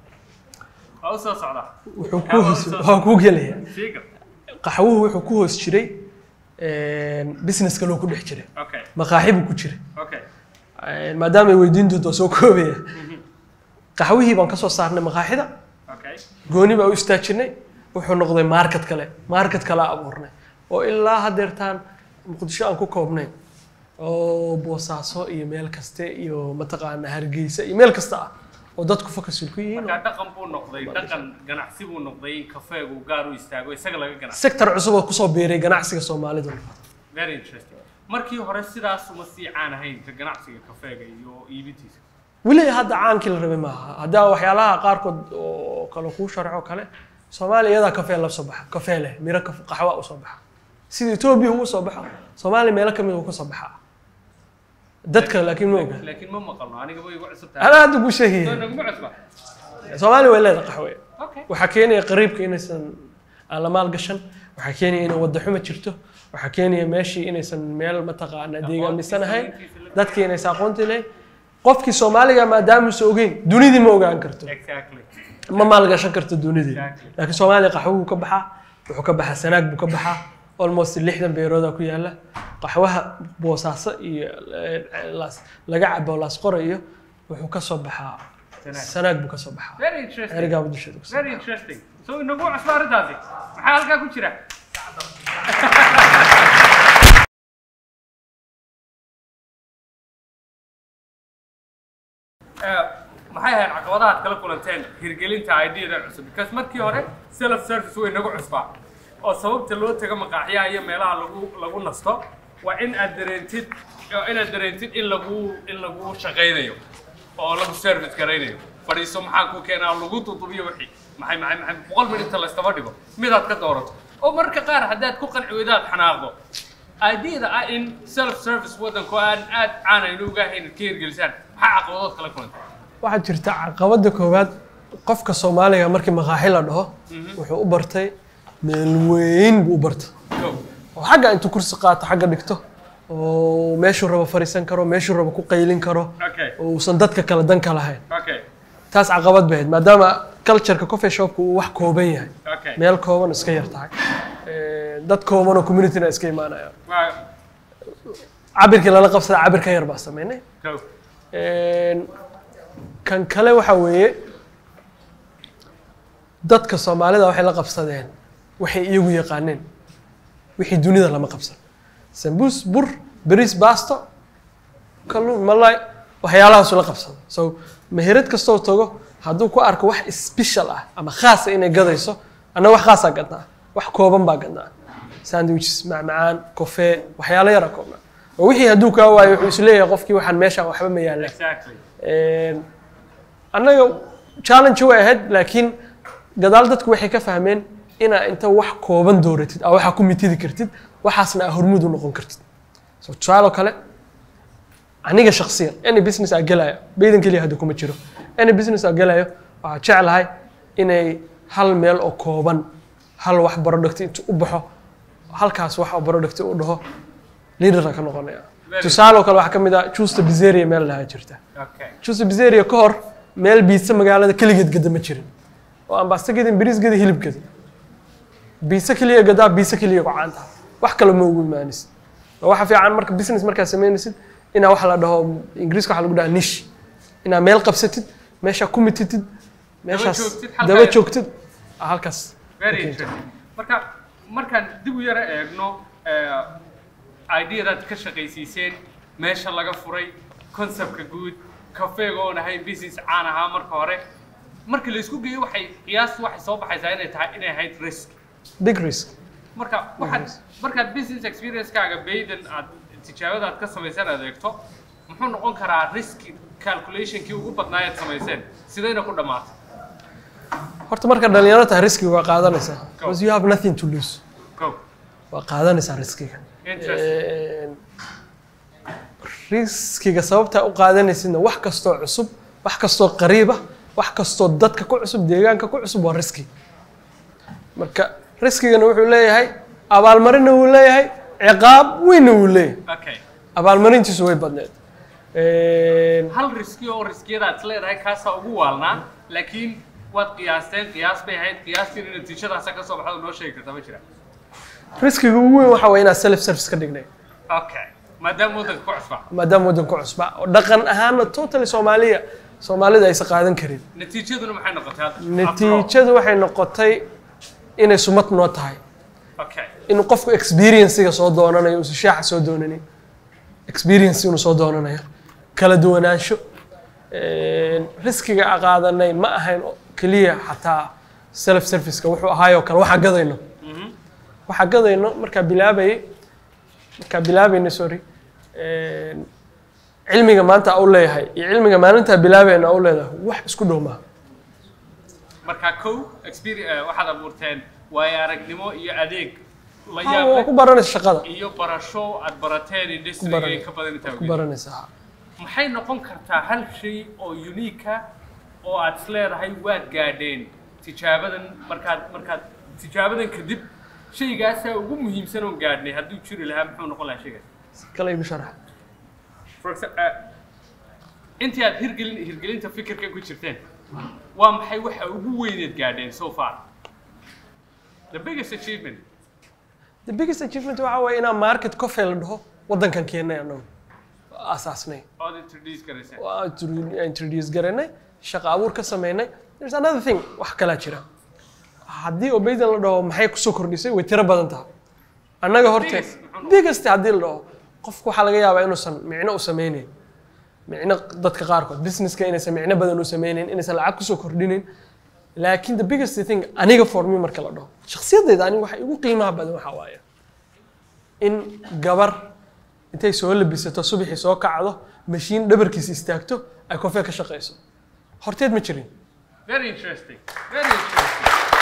waa u soo socdaa wuxuu ku hoos waa kuu gelaya siiga qaxwuhu wuxuu ku hoos jiray businesska loo ku dhex jiray okay maqaaxi buu ku jiray okay maadaama ay weydiin doonto waa soo koobaya qaxwihii baan kasoo saarnay maqaaxida okay gooni baa u istaajinay wuxuu noqday market kale market kale abuurnay oo ilaa haddeertaan muqdisho aan ku koobnayn oo boosaaso iyo meel kaste iyo mataqaana hargeysa iyo meel kasta ah oo dadku focusul ku yihiin markaa dhaqan buu noqday dhaqan ganacsi buu noqday in kafeegu gaar u istaago isaga laga ganacsi sector cusub oo kusoo biiray ganacsiga soomaalida very interesting markii hore sidaas uma sii caan ahayn ka ganacsiga kafeega iyo iibintiisa weli hadda caankii la rabay maaha haddaa waxyaalaha qaarkood oo kale kuu sharxo kale soomaaliya iyadaa kafee la soo baxa kafee leh miro kaf- qaxwa u soo baxa sida etoobiya uu soo baxo soomaaliya meelo kamid uu ka soo baxaa dadka laakiin ma oga laakiin ma maqalno aniga way igu cusub tahay anaa hadda kuu soo sheegaya naguma cusba soomaaliya way leedahay qaxwe okay waxaa keenaya qariibka inaysan aan la maalgashan waxaa keenaya inay wadda xuma jirto waxaa keenaya meeshii inaysan meel mataqaana deegaamisan ahayn dadkii inaysan aqoonti lahayn qofkii soomaaliga maadaamuusa ogeyn dunidii ma ogaan karto exactly ma maalgashan karto dunidii Exactly. laakiin soomaaliya qaxwo buu ka baxaa wuxuu ka baxaa sanaag buu ka baxaa almost lixdan beerooda ku yaala qaxwaha boosaaso iyo eh, laas- laga cabo laasqora iyo wuxuu ka soo baxaa Sanaag. sanaag buu ka soo baxaa very interesting erigaaba dusheeda kasoo very interesting so inagu cusba arrintaasi maxaa halkaa ku jira Eh, maxay ahayd caqabadaha aad kala kulanteen hirgelinta ideadan cusub because markii hore self service way nagu cusbaa oo sababta loo tago maqaaxyaha iyo meelaha lagu lagu nasto waa in aad dareentid waa inaad dareentid in lagu in lagu shaqaynayo oo lagu service garaynayo fadhiiso maxaa ku keenaa lagu dudubiyo wixii maxay maxay maxay boqol minit inta laystaba dhigo midaad ka doorato oo marka qaar haddaad ku qanci weydo aad xanaaqdo ideada ah in self service waddanku aan aad caanaynu uga ahayn ka hirgelisaan maxaa caqabadood kala kulantay waxaa jirta caqabada koowaad qofka soomaaliga markii maqaaxi la dhaho wuxuu u bartay meel weyn buu u bartay Go. oo xagga intuu kursi qaato xagga dhigto oo meeshuu rabo fariisan karo meeshuu rabo ku qaylin karo Okay. oo uusan dadka kale dan ka lahayn Okay. taas caqabad bay ahayd maadaama cultureka coffee shopka uu wax kooban yahay Okay. meel kooban iska yar tahay Eh, dad kooban oo communityna iska imaanayaan Waa cabirkii lala qabsada cabir ka yar baa sameynay go. Een, kan kale waxa weeye dadka soomaalida waxay la qabsadeen waxay iyagu yaqaaneen wixii dunida lama qabsan sambuus bur bariis baasto kalluun malay waxyaalahaasu la qabsado so meherad kastoo tago hadduu ku arko wax special ah ama khaasa inay gadayso anna wax khaasaa gadnaa wax kooban baa gadnaa sandwiches macmacaan kofee waxyaalo yara koobnaa oo wixii hadduu kaa waayo wuxuu isleeyahay qofkii waxaan meeshaan waxba ma yaallaan Exactly. Een, annaga challenge way ahayd laakiin gadaal dadku waxay ka fahmeen inaa inta wax kooban dooratid aa waxaa ku mitidi kartid waxaasna aa hormuud u noqon kartid so tusaale kale aniga shaksiyan any business aa gelayo baydan keliya hadda kuma jiro any business aa gelayo waxaa jeclahay inay hal meel oo kooban hal wax product intu u baxo halkaas wax oo product u dhaho leaderna ka noqonaya Very tusaale kale waxaa ka mid ah justa bizeria meel lahaa jirta Okay. justa bizeria ka hor meel biisa magaalada keligeed gada ma jirin oo aan baasta gadin bariis gada hilib gada biisa keliya gadaa biisa keliya gocaanta wax kale ma ugu imaanaysid oo waxa fiican marka business markaad samaynaysid inaa waxa la dhaho ingiriiska waxa lagu dhaha nish inaa meel qabsatid meesha ku mititid meeshaas joogtid, halkaa daba yar. joogtid ah, halkaas Very Okay. interesting. Marka markaan dib u yara eegno eh, ideadaad ka shaqaysiiseen meesha laga furay conceptka guud kafeega oon ahayn business caan ahaa marka hore marka la isku geeyo waxay qiyaastu waxay soo baxaysaa inay tahay inay ahayd risk big risk marka waxaad markaad business experience-kaaga baydan aad tijaabada aad ka samaysan aad eegto muxuu noqon karaa risk calculationkii ugu badnaa aad samayseen sidayna ku dhammaatay horta marka dhalinyaro tahay riskiga waa qaadanaysaa because you have nothing to lose go waa qaadanaysaa riskiga Interesting. riskiga sababtaa u qaadanaysidna wax kastoo cusub wax kastoo qariiba wax kastoo dadka ku cusub deegaanka ku cusub waa riski marka riskigana wuxuu leeyahay abaalmarinna wuu leeyahay ciqaab weynna wuu leeyahay okay abaalmarintiisu way badneed hal riski oo riskiyada aad leedahay kaasaa ugu waalnaa laakiin waad qiyaasteen qiyaas bay ahayd qiyaastiina natiijadaasa ka soo baxda noo sheegi karta ma jira riskiga ugu weyn waxa waa inaa self service ka dhignay okay maadaama waddanka ku cusba maadaama waddanku cusba oo dhaqan ahaana totally soomaaliya soomaalida aysan qaadan karin natiijaduna maxay noqotay hadda After all. natiijadu waxay noqotay inay sumad noo tahay okay inuu qofku experiencega soo doonanayo uusan shaaxa soo doonanin experience inuu soo doonanayo kala duwanaansho riskiga a qaadanay ma ahayn oo keliya xataa self serviceka wuxuu ahaayoo kale waxaa gadayno waxaa gadayno markaa bilaabayay markaa bilaabayna sorry cilmiga maanta u leeyahay iyo cilmiga maalintaa bilaabayna u leedahay wax isku dhow maaha marka kow experience waxaad abuurteen waayo aragnimo iyo adeeg la Ha, yaab waa leh ku baranaysa shaqada iyo barasho aad barateen industry baranay- in ka badan intaa ku ogeyd. baranaysaa maxay noqon kartaa hal shay oo unique ah oo aad is leedahay waad gaadheen tijaabadan markaad markaad tijaabadan kadib shaygaasaa ugu muhiimsan oon gaadhnay hadduu jiri lahaa muxuu noqon lahaa shaygaas kale igu sharax For exa- eh, intii aad hirgelin hirgelinta fikirkan ku jirteen waa maxay waxa ugu weyneed gaadheen so far the biggest achievement the biggest achievement waxa waaye inaan market coffee la dhaho waddankan keennay annagu asaasnay ood introduce garayseen waa intro- introduce garanay shaqo abuur ka sameynay there's another thing wax kalaa jira haddii obeydan la dhaho maxay kusoo kordhisay way tiro badan tahay annaga horte Biggest, muxuu biggest haddii la dhaho qofku waxaa laga yaabaa inuusan micno u sameyneyn micno dadka qaarkood businesska inaysan micno badan u sameyneyn inaysan lacag kusoo kordhinin laakiin the biggest thing aniga for me marka la dhaho shakhsiyadayda aniga waxa igu qiimaha badan waxaa waaye in gabar intay soo labisato subaxii soo kacdo mashiin dhabarkiisa istaagto ay kofee ka shaqayso horteed ma jirin very interesting very interesting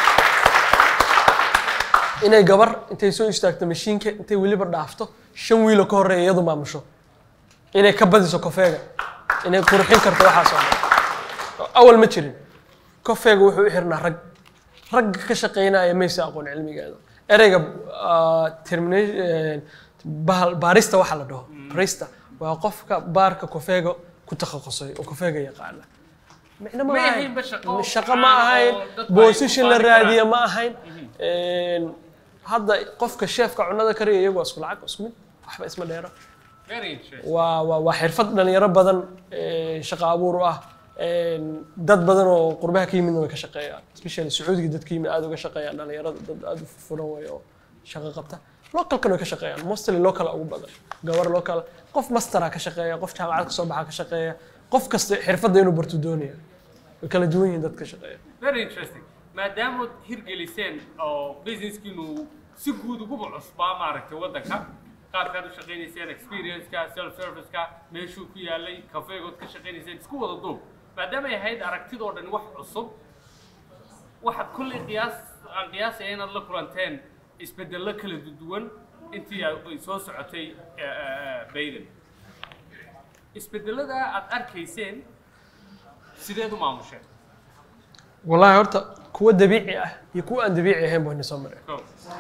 inay gabar intay soo istaagto mashiinka intay weliba dhaafto shan wiilo ka horreeya iyadu maamusho inay ka badiso kofeega inay qurxin karto waxaas oo dhan awal ma jirin kofeega wuxuu u xirnaa rag ragga ka shaqaynaya maysa aqoon cilmigeeda ereyga ah, termina- bahal- baarista waxa la dhaho barista waa qofka baarka kofeega ku takhasusay oo kofeega yaqaana micno ma Ma ahayn ahaynba shaqo shaqo ma caan ahayn oo dadku ay position ku la faani karaan. raadiya ma ahayn Een, hadda qofka sheefka cunada kariya iyagu waa isku lacag isku mid waxba isma dheera very interesting waa waa waa xirfad dhalinyaro badan ee, shaqo abuur u ah Een, dad badan oo qurbaha ka yimidna way ka shaqeeyaan especially sacuudiga dadka yimid aad uga shaqeeyaan dhalinyarada dad aad u furan way oo shaqo qabta localkan way ka shaqeeyaan mostly local ugu badan gabar local qof mastera ka shaqeeya qof jaamacad ka soo baxa ka shaqeeya qof kasta xirfadda inuu barto doonaya way kala duwan yihiin dadka shaqeeya very interesting maadaamood hirgeliseen oo businesskiinu si guud uguba cusbaa maaragtay waddanka qaabkaad u shaqaynayseen experience-ka self service-ka meeshuu ku yaalay kafeegood ka shaqaynayseen isku wada duub maadaama ay ahayd aragtidoo dhan wax cusub waxaad kolley qiyaas aan qiyaasaya inaad la kulanteen isbedello kala duwan intii ay soo socotay bayden isbedelada aad arkayseen sideed u maamusheen wallahi horta kuwa dabiici ah iyo kuwa aan dabiici ahayn baa soo mareen Go.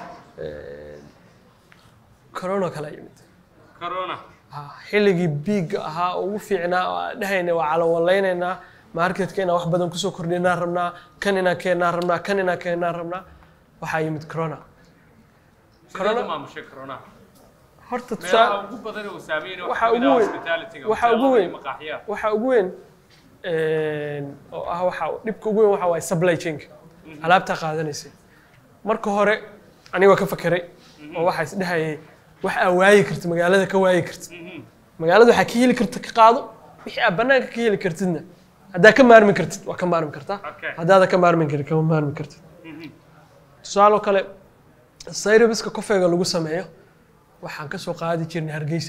corona kala yimid corona Ah, xilligii biigga ahaa oo ugu fiicnaa oo aan dhahayna waa calawaleynaynaa marketka inaan wax badan kusoo kordhinaan rabnaa kan inaan keennaan rabnaa kan inaan keennaan rabnaa waxaa yimid corona sideed Corona- u maamushay corona horta meelaha tusaa ugu badan uu saameynay Waxa waxaa ugu weyn- hospitalityga waxa ugu hoteelada iyo weyn- maqaaxiyaha waxaa ugu weyn een, oo ah waxa dhibka ugu weyn waxa waaye supply chainka alaabtaa qaadanaysay marka hore aniga waa ka fakeray oo waxaa is dhahayay wax aa waayi karta magaalada ka waayi karta magaalada waxaa ka heli karta ka qaado wixii aad banaanka ka heli kartidna haddaa ka maarmi kartid waa ka maarmi kartaa Okay. haddaada ka maarmi karin kama maarmi kartid tusaaloo kale sayrabiska kofeega lagu sameeyo waxaan kasoo qaadi jirnay hargeysa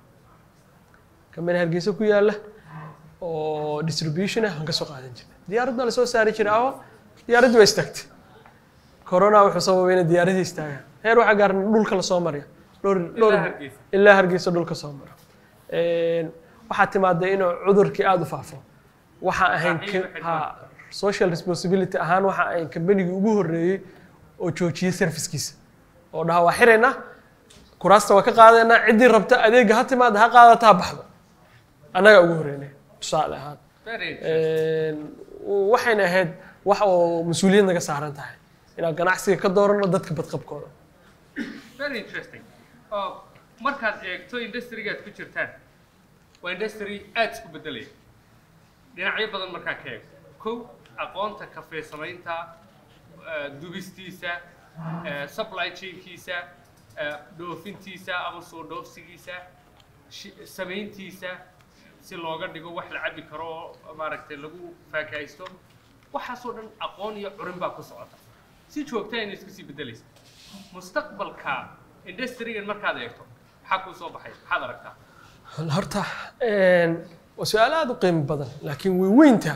kamana hargeysa ku yaala oo distribution ah aan kasoo qaadan jirnay diyaaradna lasoo saari jiray aho diyaaraddii waa istaagtay corona wuxuu sababay inay diyaaradii istaagaan heer waxaa gaarna dhulka lasoo marya dhowr dhowr Hargeysa. ilaa hargeysa dhulka soo mara Een, waxaa timaaday inuu cudurkii aada u faafo waxaa ahayn Saaxiib ka- xidhmaan. ha social responsibility ahaan waxa ahayn kambanigii ugu horreeyey oo joojiyey servicekiisa oo dhaha waa xiraynaa kuraasta waa ka qaadaynaa ciddii rabta adeega ha timaada ha qaadata ha baxdo annagaa ugu horreynay tusaale ahaan very interesting Een, waxayna ahayd wax oo mas-uuliyad naga saaran tahay inaan ganacsiga ka doorano dadka badqabkooda very interesting oo markaad eegto industrigaad ku jirtaan waa industry aad isku bedelaya dhinacyo badan markaa ka eegto kow aqoonta kafee samaynta eh, dubistiisa eh, supply chainkiisa eh, dhoofintiisa ama soo dhoofsigiisa shi- samayntiisa si looga dhigo wax la cabi karo oo maaragtay lagu faakahaysto waxaasoo dhan aqoon iyo curin baa ku socota si joogtaa inay isku sii bedelaysa mustaqbalka industrigan markaad eegto maxaa kuu soo baxay maxaad aragtaa horta een, waa su-aal aada u qiimo badan laakiin way weynta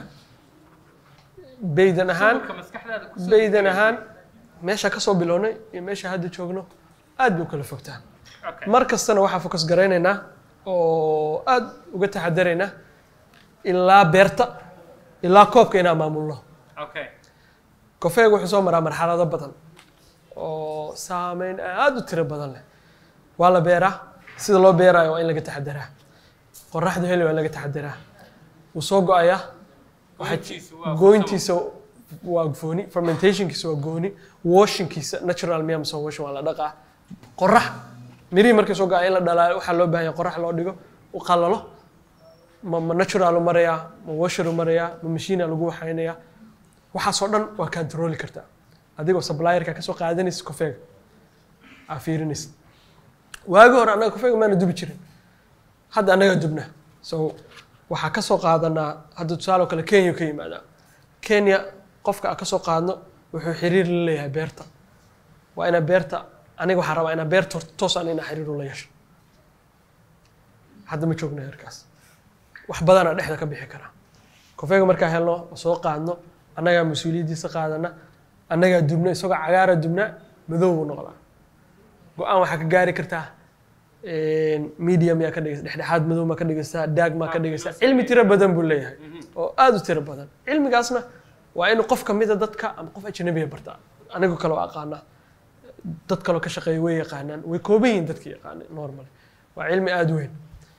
baydan ahaan sawirka maskaxdaada kusoo baydan degaya. ahaan meesha ka soo bilownay iyo meesha hadda joogno aad bay u kala fogtaan Okay. mar kastana waxaa fokus garaynaynaa oo aad uga taxadaraynaa ilaa beerta ilaa koobka inaan maamulno okay kofeega wuxuu soo maraa marxalado badan oo saameyn aad u tiro badan leh waa la beeraa sida loo beerayo waa in laga taxadaraa qoraxda heli waa in laga taxadaraa wuu soo go-ayaa Goyntiisu waa goyntiisa waa gooni fermentationkiisa waa gooni washingkiisa natural miya mise washing waa la dhaqaa qorax mirihii markay soo gaa in la dhalaayo waxaa loo baahan yahay qorax loo dhigo u qalalo ma ma natural u marayaa ma washer u marayaa ma machine lagu waxaynayaa waxaasoo dhan waa controli kartaa adigoo supplierka kasoo qaadanaysa kofeega aa fiirinaysa waagi hore annaga kofeega maana dubi jirin hadda annagaa dubna so waxaa kasoo qaadanaa hadda tusaale oo kale kenya ka yimaadaa kenya qofka aan kasoo qaadno wuxuu xiriir la leeyahay beerta waa inaa beerta aniga waxaan rabaa inaa beerta horta toos aan inaa xiriir ula yeesho hadda ma joogno heerkaas wax badanaa dhexda ka bixi karaa kofeega markaa helno oo soo qaadno annagaa mas-uuliyaddiisa qaadana annagaa dubna isagoo cagaara dubna madow buu noqdaa go-aan waxaa ka gaari kartaa medium yaa ka dhigaysa dhexdhexaad madow maa ka dhigaysaa daag maa ka dhigaysaa cilmi tiro badan buu leeyahay oo aada u tiro badan cilmigaasna waa in qof kamida dadka ama qof ajnabiya bartaa anigu kale waa aqaanaa dad kaloo ka shaqeeya way yaqaanaan way kooban yihiin dadka yaqaana normal waa cilmi aada u weyn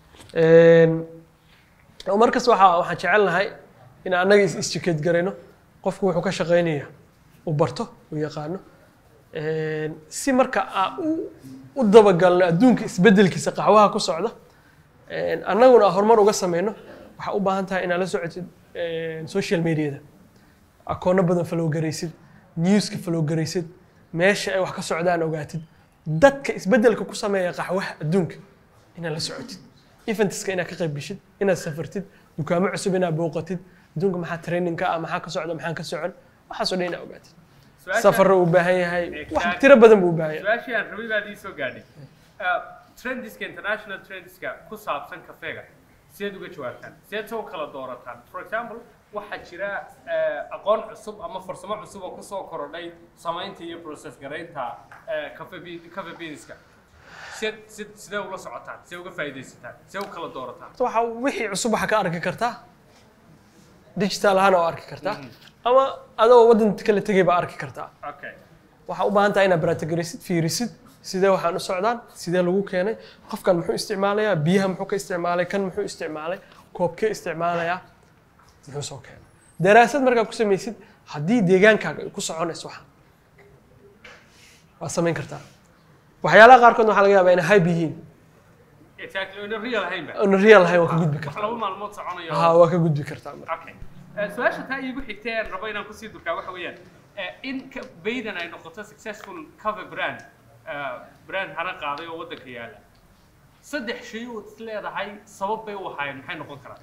oo markas waxaa waxaan jecelnahay in annaga is isjikeed garayno qofku wuxuu ka shaqeynaya u barto u yaqaano si marka aan u u dabagalno adduunka isbedelkiisa qaxwaha ku socda annaguna aan horumar uga sameyno waxaa u baahan tahay inaad la socotid social mediada akoono badan follow garaysid newska follow garaysid meesha ay wax ka socdaan ogaatid dadka isbedelka ku sameeya qaxwaha adduunka inaad la socotid eventska inaad ka qayb geshid inaad safartid dukaamo cusub inaad booqatid adduunka maxaa training ka ah maxaa ka socda maxaan ka socon waxaasoo dhan inaad ogaatid safarra uu baahan yahay wax tiro badan buu u baahan yahay su-aashii aan rabay baad ii soo gaadhay trendiska international trendiska ku saabsan kafeega sideed uga jawaabtaan sideed soo kala doorataan for example waxaa jira aqoon cusub ama farsamo cusub oo kusoo korodhay samaynta iyo process garaynta cafe cafe beanska sideed sid sidee ula socotaan sidee uga faa'iidaysataan sidee u kala doorataan waxa wixii cusub waxaa ka arki kartaa digital ahaan oo arki kartaa ama adoo waddan kala tegay baa arki kartaa okay waxaa u baahan tahay inaad baraatigaraysid fiirisid sidee waxaan u socdaan sidee lagu keenay qofkan muxuu isticmaalayaa biyaha muxuu ka isticmaalay kan muxuu isticmaalay koobkee isticmaalayaa muxuu soo keenay daraasad markaa ku samaysid haddii deegaankaaga ay ku soconayso waxaan waad samayn kartaa waxyaalaha qaarkood waxaa laga yaabaa inay hype yihiin exactly in real ahayn ba oona real ahayn waa ka gudbi wax kartaa laba maalmood soconayo ha waa ka gudbi kartaa marka okay Eh, su-aasha taa iigu xigtay aan rabo inaan kusii durkaa waxa weeyaan eh, in ka- baydan ay noqoto successful cover brand eh, brand hana qaaday oo waddanka yaala saddex shay ood is leedahay sabab bay u ahaayeen maxay noqon karaan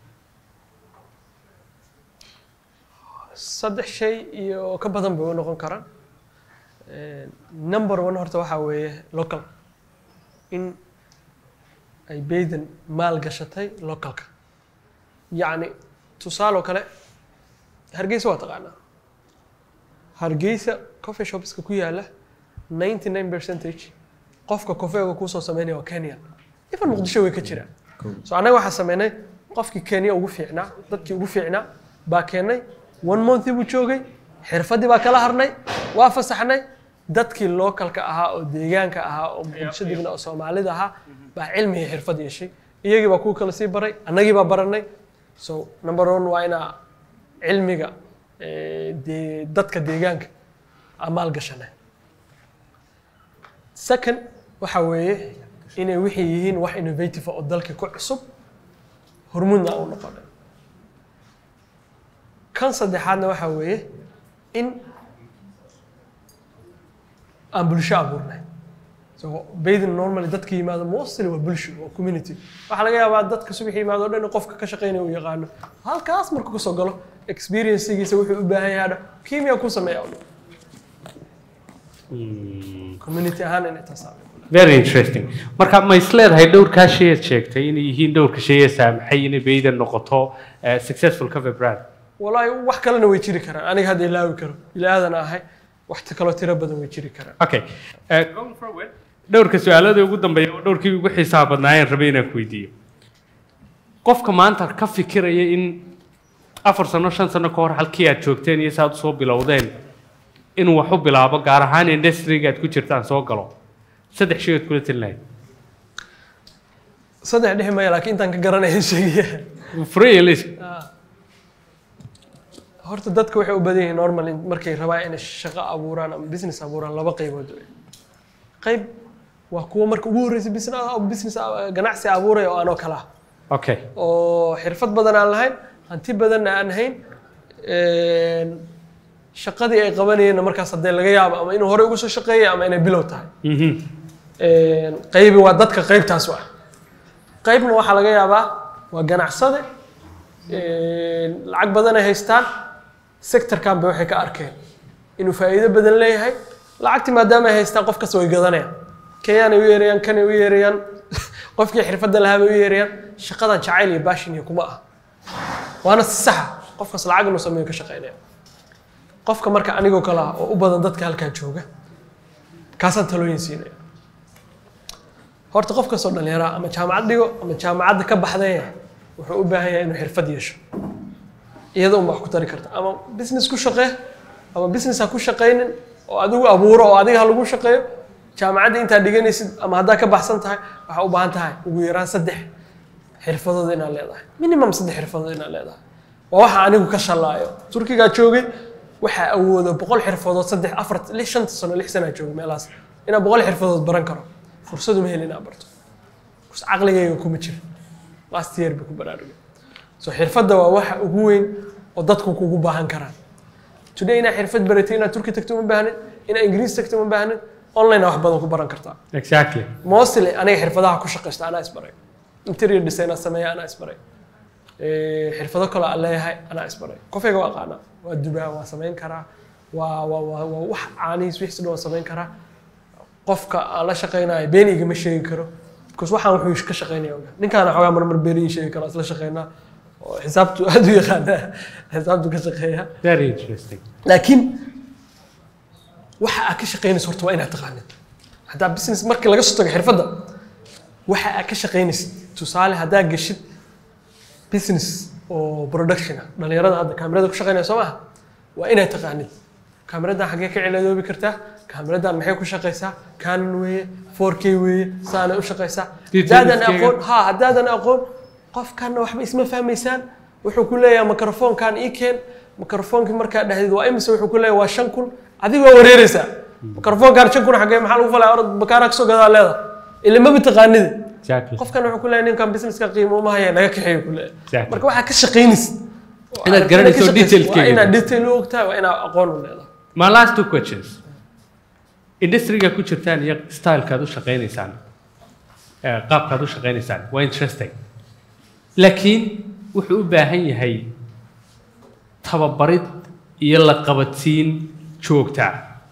saddex shay iyo ka badan bay u noqon karaan Eh, number one horta waxaa weeye local in ay bayden maal gashatay localka yacni tusaale oo kale hargeysa waa taqaanaa hargeysa coffee shopska ku yaala 99 percentage qofka kofeega kuusoo sameynaya waa kenya ifan muqdisho way ka jiraan so annaga waxaa sameynay qofkii kenya ugu fiicnaa dadkii ugu fiicnaa baa keennay one month buu joogay xirfadii baa kala harnay waa fasaxnay dadkii localka ahaa oo deegaanka ahaa oo muqdisho degna oo soomaalida ahaa baa cilmi iyo xirfad yeeshay iyagii baa kuwa kala sii baray annagii baa baranay so number one waa inaa cilmiga eh, dee- dadka deegaanka aan maal gashanay second waxa weeye inay wixii yihiin wax innovative ah oo dalka ku cusub hormuudna aan u noqonay kan saddexaadna waxa weeye in aan bulsho abuurnay so baydin normally dadka yimaado mostly waa bulsho waa community waxaa laga yaabaa dadka subax yimaado o dhan in qofka ka shaqeynaya uu yaqaano halkaas markuu kasoo galo experiencegiisa wuxuu u baahan yahay kiimiya ku sameeya o dhan community ahaan inay taas aaminto. very interesting marka ma is leedahay dhowrkaa shay aad sheegtay inay yihiin dhowrka shay ee saamaxay inay baydan noqoto eh, successful cover brand walaahi wax kalena way jiri karaan aniga hadda ilaawi karo ilaadan ahay wax ta kaloo tiro badan way jiri karaan okay eh, dhowrka su-aalada ugu dambeeya oo dhowrkii ugu xiisaha badnaayeen rabay inaan ku weydiiyo qofka maanta ka fikiraya in afar sano shan sano ka hor halkii aad joogteen iyo saad usoo bilowdeen inuu wax u bilaabo gaar ahaan industryga aad ku jirtaan soo galo saddex shay ood kula talin lahayd saddex dhexi maya laakiin intaan ka garanaya sheegaya free list horta dadka waxay u badan yihiin normal in markay rabaan inay shaqo abuuraan ama business abuuraan laba qaybood wey qayb waa kuwa marka ugu horreysay business business ganacsi abuuraya oo anoo kale ah okay oo xirfad badan aan lahayn hanti badanna aan hayn een, shaqadii ay qabanayeenna markaas haddee laga yaabo ama inuu horey ugu soo shaqeeyay ama inay bilow tahay Mhm. Een, qaybi waa dadka qaybtaas u ah qaybna waxaa laga yaabaa waa ganacsade een, lacag badan ay haystaan sectorkan bay waxay ka arkeen inuu faa'iido badan leeyahay lacagti maadaama ay haystaan qof kasta way gadanayaan kenyaanay u yeerayaan kanay u yeerayaan qofkii xirfadda lahaa bay u yeerayaan shaqadan jacayl iyo baashin iyo kuma ah waana si saxa qofkas lacag inuu sameeyo ka shaqeynaya qofka marka anigoo kale ah oo u badan dadka halkan jooga kaasaan talooyin siinaya horta qof kastoo dhalinyara ama jaamacad dhigo ama jaamacadda ka baxdaya wuxuu u baahan yahay inuu xirfad yeesho iyada unbaa wax ku tari karta ama business ku shaqee ama business ha ku shaqaynin oo adigu abuuro oo adiga ha lagu shaqeeyo jaamacadda intaad dhiganaysid ama haddaa ka baxsan tahay waxaa u baahan tahay ugu yaraan saddex xirfadood inaad leedahay minimum saddex xirfadood inaad leedahay waa waxa anigu ka shallaayo turkigaa joogay waxaa awooda boqol xirfadood saddex afar lix shanta sano lix sanaa joogay meelahaas inaa boqol xirfadood baran karo fursadu ma helin inaa barto bas caqligayga kuma jira last year bay ku baraarugay so xirfadda waa waxa ugu weyn oo dadku kugu baahan karaan today inaa xirfad baratay inaad turki tagto uma baahnin inaa ingiriis tagto uma baahnin online wax badan ku baran kartaa exactly mostly aniga xirfadaha ku shaqaysta anaa isbaray interior designer sameeya anaa isbaray Eh, xirfado kale aan leeyahay anaa isbaray qofayga waa aqaanaa waa dubaa waa samayn karaa waa waa waa waa wax caanihiis wixii dhan waa samayn karaa qofka aan la shaqaynayo been igama sheegi karo because waxaan wuxuu ka shaqaynaya ogaa ninkaana xoogaa marmar been ii sheegi karo isla shaqaynaa oo xisaabtu aad u yaqaanaa xisaabtu ka shaqeeya very interesting laakiin waxa aad ka shaqaynayso horta waa inaad taqaanid haddaa business markii laga soo tago xirfadda waxa aad ka shaqaynaysid tusaale haddaa geshid business oo production ah dhalinyarada hadda kaamirada ku shaqaynaya soo maaha waa inaad taqaanid kaamiradan xaggee ka ciladoobi kartaa kaamiradan maxay ku shaqaysaa canon weeye 4k weeye saanay u shaqaysaa haddaadan Details-keega. aqoon ha haddaadan aqoon qofkanna waxba isma fahmaysaan wuxuu ku leeyahay microfonekan ii keen microfonekii markaa dhahdid waa imise wuxuu ku leeyahay waa shan kun adiga waa wareereysaa microfonkan shan kun xaggee maxaa lagu falaya orod bakaara kasoo gadaa leeda ila maba taqaanida exactly qofkan wuxuu ku leeyahay ninkan businesska qiimo uma haya naga kaxeeyo ku leeyahay Exactly. marka waxaa ka shaqaynaysid oo Inaad aad- garanayso ka shaqaysid, details-keega. waa inaad detail u ogtahay waa inaad aqoon u leedahay my last two questions industryga ku jirtaan iyo stylekaad u shaqaynaysaan eh, qaabkaad u shaqaynaysaan waa interesting laakiin wuxuu u baahan yahay tababarid iyo la qabadsiin joogta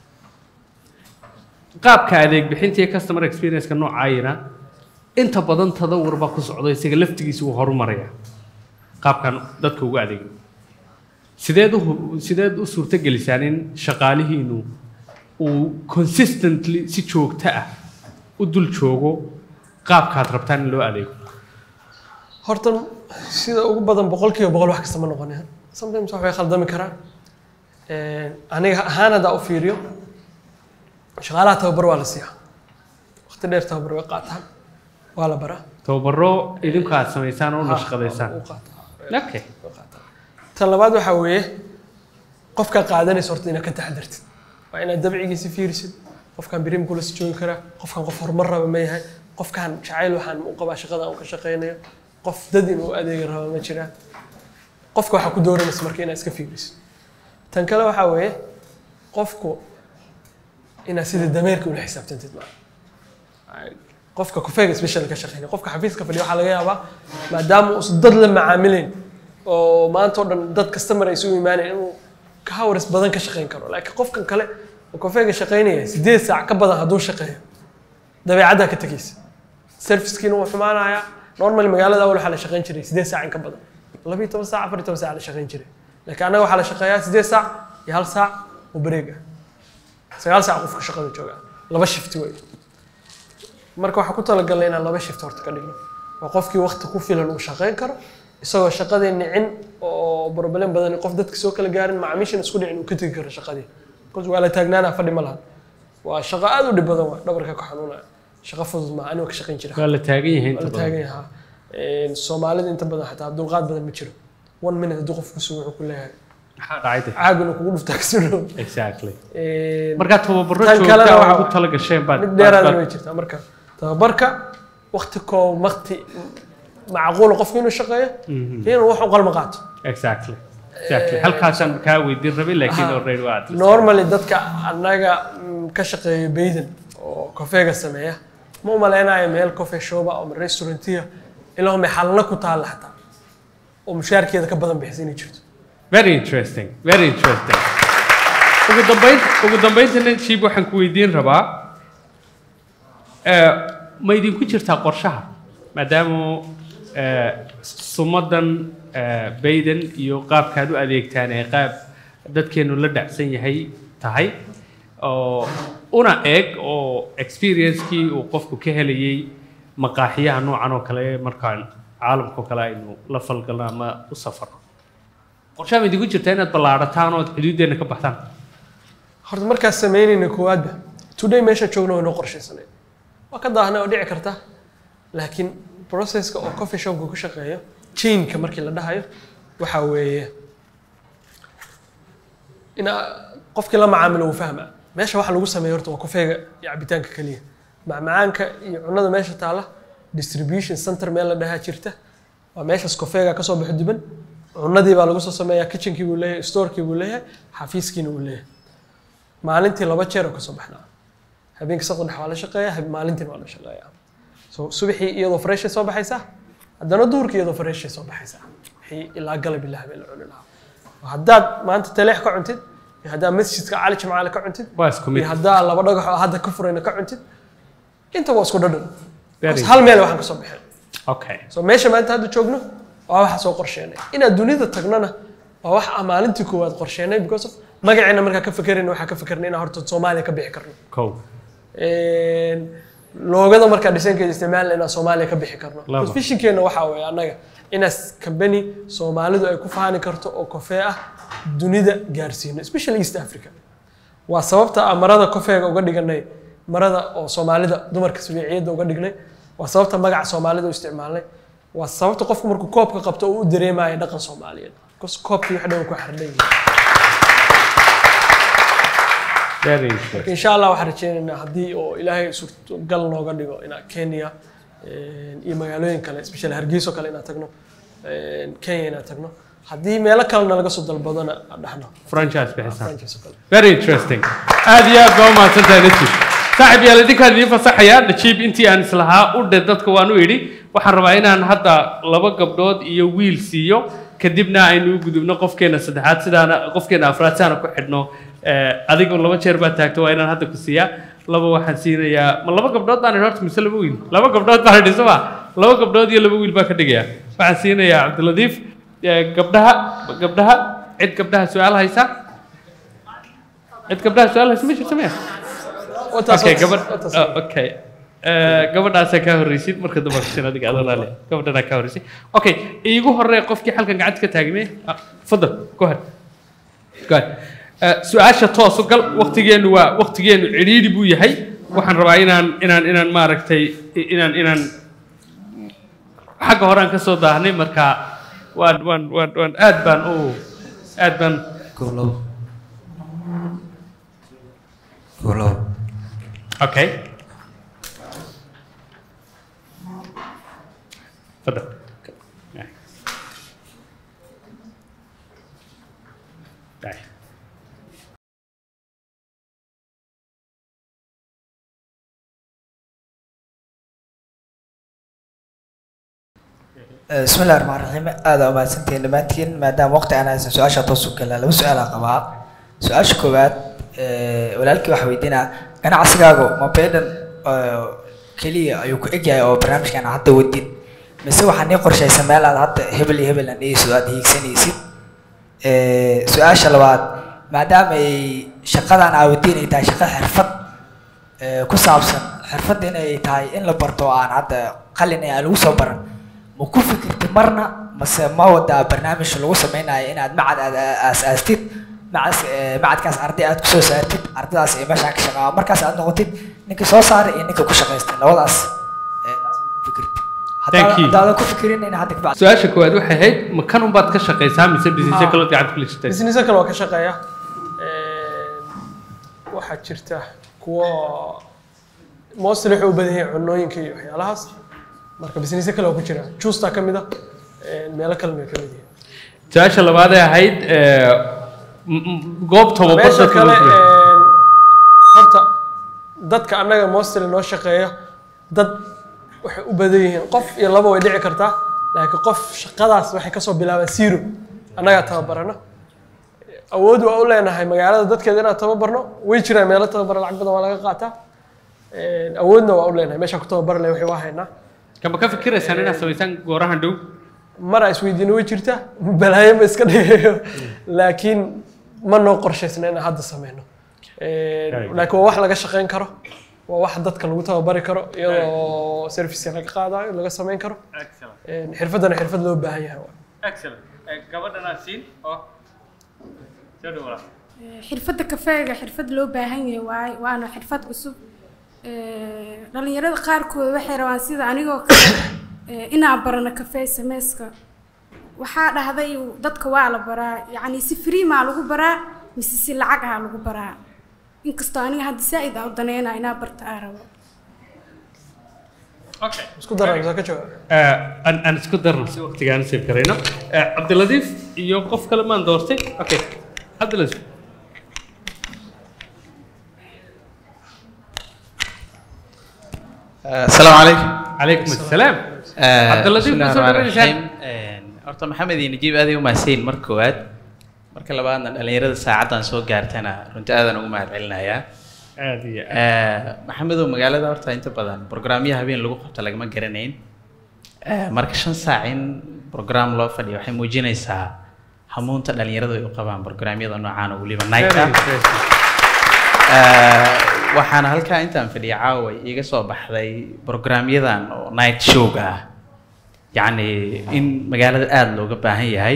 qaabka adeeg bixinta iyo customer experience-ka noocaayina inta badan tadawur baa ku socda isaga laftigiisa uu horumaraya qaabkan dadka ugu adeegno sideed u hu- sideed u suurtagelisaan in shaqaalihiinu uu consistently si joogto ah u dul joogo qaabkaad rabtaan in loo adeego horta sida ugu badan boqolkiiba boqol wax kasta ma noqonayaan sometimes wax way khaldami karaan Een, aniga ahaan haddaa u fiiriyo shaqaalaha tababar waa la siiyaa waqti dheer tababar way qaataan waa la baraa tababaro idinku aad samaysaan oo Ha, nashqadaysaan wuu qaataa. okay Way qaataa. tan labaad waxaa weeye qofka qaadanaysa horta inaad ka taxadartid waa inaad dabcigiisa fiirisid qofkan birim kula si joogi karaa qofkan qof horumar raba ma yahay qofkan jacayl waxaan u qabaa shaqada aan ka shaqaynayo qof dad inuu adeegi raba ma jiraa qofka waxaa ku dooranaysa marka inaad iska fiirisid tan kale waxaa weeye qofku inaad sida dameerka ula xisaabtantid maa qofka kufeega special ka shaqeynaya qofka xafiiska fadhiya waxaa laga yaabaa maadaama uusan dad la macaamileyn oo maanta oo dhan dad customer ay isugu imaanayn inuu ka hawris badan ka shaqeyn karo laakiin qofkan kale oo kufeega shaqeynaya sideed saac ka badan hadduu shaqeeyo dabeecaddaa ka tegeysa servicekiina wuu xumaanayaa normal magaalada awal waxaa la shaqeyn jiray sideed saac in ka badan labiyo toban saac afar iyo toban saac la shaqeyn jiray laakiin annaga waxaa la shaqeeyaa sideed saac iyo hal saac oo bareeg ah sagaal saac qofka shaqada jooga laba shifti wey marka waxaan ku talagalnay inaan laba shift horta ka dhigno oo qofkii waqti ku filan uu shaqeyn karo isagoo shaqadii nicin oo problem badan qof dadka soo kala gaarin macaamiishan isku dhicin uu ka tegi karo shaqadii bcause waa la taagnaana fadhi ma laha waa shaqo aad u dhib badan waa dhabarka ka xanuunaya shaqo fudud maaha anigoo ka shaqeyn jira waa la taagan yahay waa inta la badan taagan yahaa soomaalida inta badan xataa dulqaad badan ma jiro one minute hadduu qofku sugo wuxuu ku leeyahay maxaa dhacay de caag inuu kugu dhuftaa kasino exactly markaa tababaro tan kalena joogta waxa- ugu tala gasheen baad mid baad- dheeraadana baad- way jirtaa marka tababarka wakti koob wakti macquula qofku inuu shaqeeyo inuu wax u qalma qaato exactly exactly halkaasaan kaa weydiin rabay laakiin Aha. already waa aad normally dadka annaga mm, ka shaqeeya bayden oo kofeega sameeya ma u malaynayo meel coffee shopa ama restaurantiya ilaa may xalna ku taalla xataa oo mushaarkeeda ka badan bixisa inay jirto very interesting very interesting ugu dambayn ugu dambayntana shiib waxaan ku weydiin rabaa eh, ma idinku jirtaa qorshaha maadaama eh, sumadan eh, bayden iyo qaabkaad u adeegtaan ee qaab dadkeenu la dhacsan yahay tahay oo una eg oo experiencekii uu qofku ka helayay maqaaxiyaha noocan oo kale markaan caalamka oo kale aynu la falgalno ama u safarno qorshaha ma idinku jirtaa inaad ballaadhataan ood xuduuddeenna ka baxtaan horta markaas samaynayna koowaadba today meesha joogna way noo qorshaysanay waa ka daahnay oo dhici karta laakiin processka oo coffee shopka ku shaqeeyo chainka markii la dhahayo waxa weeye in qofkii la macaamilo uu fahma meesha waxa lagu sameeyo horta waa kofeega iyo cabitaanka keliya macmacaanka iyo cunada meesha taala distribution center meel la dhahaa jirta waa meeshaas kofeega kasoo baxo diban cunadii baa lagu soo sameeyaa kitchenkii buu leeyahay storekii buu leeyahay xafiiskiina uu leeyahay maalintii laba jeer oo kasoo baxnaa habeenkii saqda dhex waa la shaqeeyaa hab- maalintiina waa la shaqeeyaa so subaxii iyadoo freshay soo baxaysaa haddana duhurkii iyadoo freshay soo baxaysaa wixii ilaa galab ilaa habeen la cuni lahaa haddaad maanta taleex ka cuntid iyo haddaad masjidka cali jimcaale ka cuntid waa isku mid iyo haddaad laba dhagax oo hadda ka furayna ka cuntid inta waa isku dhadhan Very Because hal meel waxaan kasoo baxeen okay so meesha maanta hadda joogno waa waxa soo qorsheenay inaad dunida tagnana waa wax aan maalintii koowaad qorsheenay because of magaceena markaa ka fekerayna waxaa ka fekerna inaan horta soomaaliya ka bixi karno kow loogada markaa dhisankeeda isticmaalna inaan soomaaliya ka bixi karno Laba. Because visionkeena waxaa weeye annaga inaas company soomaalidu ay ku faani karto oo kofee ah dunida gaarsiino especially east africa waa sababta aan marada kofeega uga dhiganay marada oo soomaalida dumarka sabiiciyadda uga dhignay waa sababta magaca soomaalida u isticmaalnay waa sababta qofku markuu koobka qabto uu u dareemayo dhaqan soomaaliyeed because koobkii wax dhan ku xardhan yihiin very interesting insha allah waxaan rajeynaynaa haddii oo ilaahay suurtogal nooga dhigo inaan kenya eh, iyo magaalooyin kale especially hargeyso kale inaan tagno eh, kenya inaan tagno haddii meelo kalena laga soo dalbadona aan dhahno franchise bixisaan franchise oo kale very interesting aad iyo aad baa u mahadsantahay najib saaxib yaal idinkaan idiin fasaxayaa najiib intii aan islahaa u dhe dadka waan u idhi waxaan rabaa inaan hadda laba gabdhood iyo wiil siiyo kadibna aynu u gudubno qofkeena saddexaad sidaana qofkeena afraad sidaana ku xidhno Eh, adigu laba jeer baa taagto waa inaan hadda ku siiyaa laba waxaan siinayaa ma laba gabdhood baan idhi horta mise laba wiil laba gabdhood baan idhi soma laba gabdhood iyo laba wiil baan ka dhigayaa waxaan siinayaa cabdiladiif eh, gabdhaha gabdhaha cid gabdhaha su-aal haysa cid gabdhaha su-aal haysa ma jirto miya Wataas- okay wataas- gabadh wataas- oh, okay Eh, gabadhaasaa kaa horreysid marka dumarka sin adiga adoo laale gabadhanaa kaa horreysay okay iigu horree qofkii halkan gacanta ka taagmay Ah, fadal go ahead go ahead Eh, su-aasha toos u gal waqtigeenu waa waqtigeenu cidhiidhi buu yahay waxaan rabaa inaan inaan inaan maaragtay inaan inaan xagga horaan ka soo daahnay marka waan waan waan waan aad baan u aad baan Golo. Golo. okay تفضل تعال بسم الله الرحمن الرحيم هذا ما سنتين لماتين ما دام وقت أنا سؤال شاطوس كلا لو سؤال قبا سؤال شكوات ولكن waxa weydiina ganacsigaagu ma beedan keliya ayuu ku egyahay oo barnaamijkan hadda wadid mise waxaa nii qorshaysan meel aad hadda hebel iyo hebel aan dhigayso aad hiigsanaysid su-aasha labaad maadaama ay shaqadan aa wadiin ay tahay shaqo xirfad ee, ku saabsan xirfadda in ay tahay in la barto oo aan hadda qalin ee aan lagu soo baran ma ku fikirtid marna mase ma wadaa barnaamij lagu sameynayo inaad macad aad aasaastid macas ee, macadkaas arday aad kusoo saartid ardaydaas ee meeshaan ka shaqaa markaas aad noqotid ninka soo saaray iyo ninka ku shaqaystay labadaas ee, taas ma ku fikirtid Thank you. hadaadan ku fikirin in hadda kabacdi su-aasha koowaad waxay ahayd ma kan unbaad ka shaqaysaa mise businessyo kalood gacanta kula jirtay business kale waa ka shaqeeya waxaa jirta kuwa mostly waxay u badan yihiin cunooyinka iyo waxyaalahaas marka business kale waa ku jira juusta ka mid a meelo kale way ka mid yihiin su-aasha labaad ee ahayd ee, m- m- goob tababar meesha dadka kale lagu furay. horta dadka annaga mostly noo shaqeeya dad waxay u badan yihiin qof iyo laba way dhici kartaa laakiin qof shaqadaas waxay kasoo bilaabaan zero annagaa tababarana awood waa u leenahay magaalada dadkeeda inaan tababarno way jiraan meelo tababara lacag badan waa laga qaataa awoodna waa u leenahay meeshaan ku tababari lahay waxay waa haynaa kama ka fikiraysaan inaad samaysaan goorahan dhow mara isweydiina way jirtaa balaayo ma iska dhigayo laakiin ma noo qorshaysna inaan hadda sameyno laakiin waa wax laga shaqeyn karo waa wax dadka lagu tababari karo iyadoo serviceka laga qaadayo laga sameyn karo xirfaddana xirfad loo baahan yahay gabadhanaa siin oo soo dhawaa xirfadda kafeega xirfad loo baahan yahay waaye waana xirfad cusub Ee, dhalinyarada qaarkood waxay rabaan sida anigoo kale ee, inaan barano kafee sameyska waxaa dhahday dadka waa la baraa yacni si free maa lagu baraa mise si lacag ah lagu baraa inkastoo aniga hadda zaa'id aa u daneynaa inaa barta aa rabo okay isku dara mise ka jawaab aan aan isku darno si waqtigaan sii karayno Eh, cabdiladiif iyo qof kale maan doortay okay cabdiladiif السلام عليكم calaykum assalaam عبد Cabdilatiif, الله kusoo الرحمن dhaweysaan. الرحيم horta maxamed iyo najiib aad ay u mahadsanyiin marka koowaad marka labaadna dhalinyarada saacaddan soo gaartana runtii aadan ugu mahad celinayaa aad iyo aad maxamedow magaalada horta inta badan programyo habeen lagu qabto lagama garanayn Eh, marka shan saac in program loo fadhiyo waxay muujinaysaa hamuunta dhalinyaradu ay u qabaan programyada noocaan oo weliba night Very ah impressive. Eh, waxaana halkaa intaan fadhiya caawa iiga soo baxday programyadan oo night showga ah yacni in magaalada aada looga baahan yahay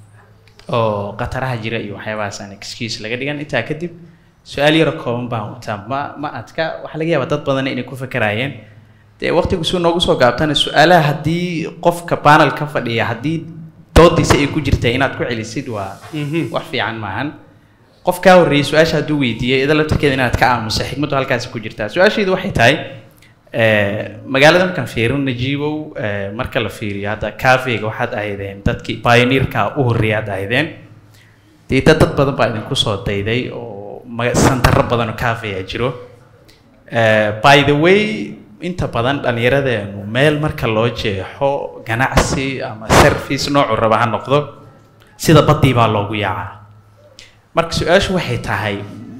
oo khataraha jira iyo waxyaabahaas aan excuse laga dhigan intaa kadib su-aal yaro kooban baan wataa ma ma adka waxaa laga yaabaa dad badan inay ku fakaraayeen dee waqtigu suu noogu soo gaabtana su-aalaha haddii qofka panel ka fadhiya haddii doodiisa ay ku jirta inaad ku celisid waa Mhm. wax fiican maahan qof kaa horreeyey su-aasha hadduu weydiiyey ida laftarkeeda inaad ka aamusa xikmaddu halkaasi ku jirtaa su-aashaydu waxay tahay eh, magaalada markaan fiirino najiibow eh, marka la fiiriyo hadda kafega waxaad ahaydeen dadkii pioneerka u horreeyay aad ahaydeen dee dad dad badan baa idinku soo dayday oo maga- santaro badan oo cafe a jiro Eh, by the way inta badan dhallinyaradeenu meel marka loo jeexo ganacsi ama service noocu raba ha noqdo sida baddii baa loogu yaacaa marka su-aashu waxay tahay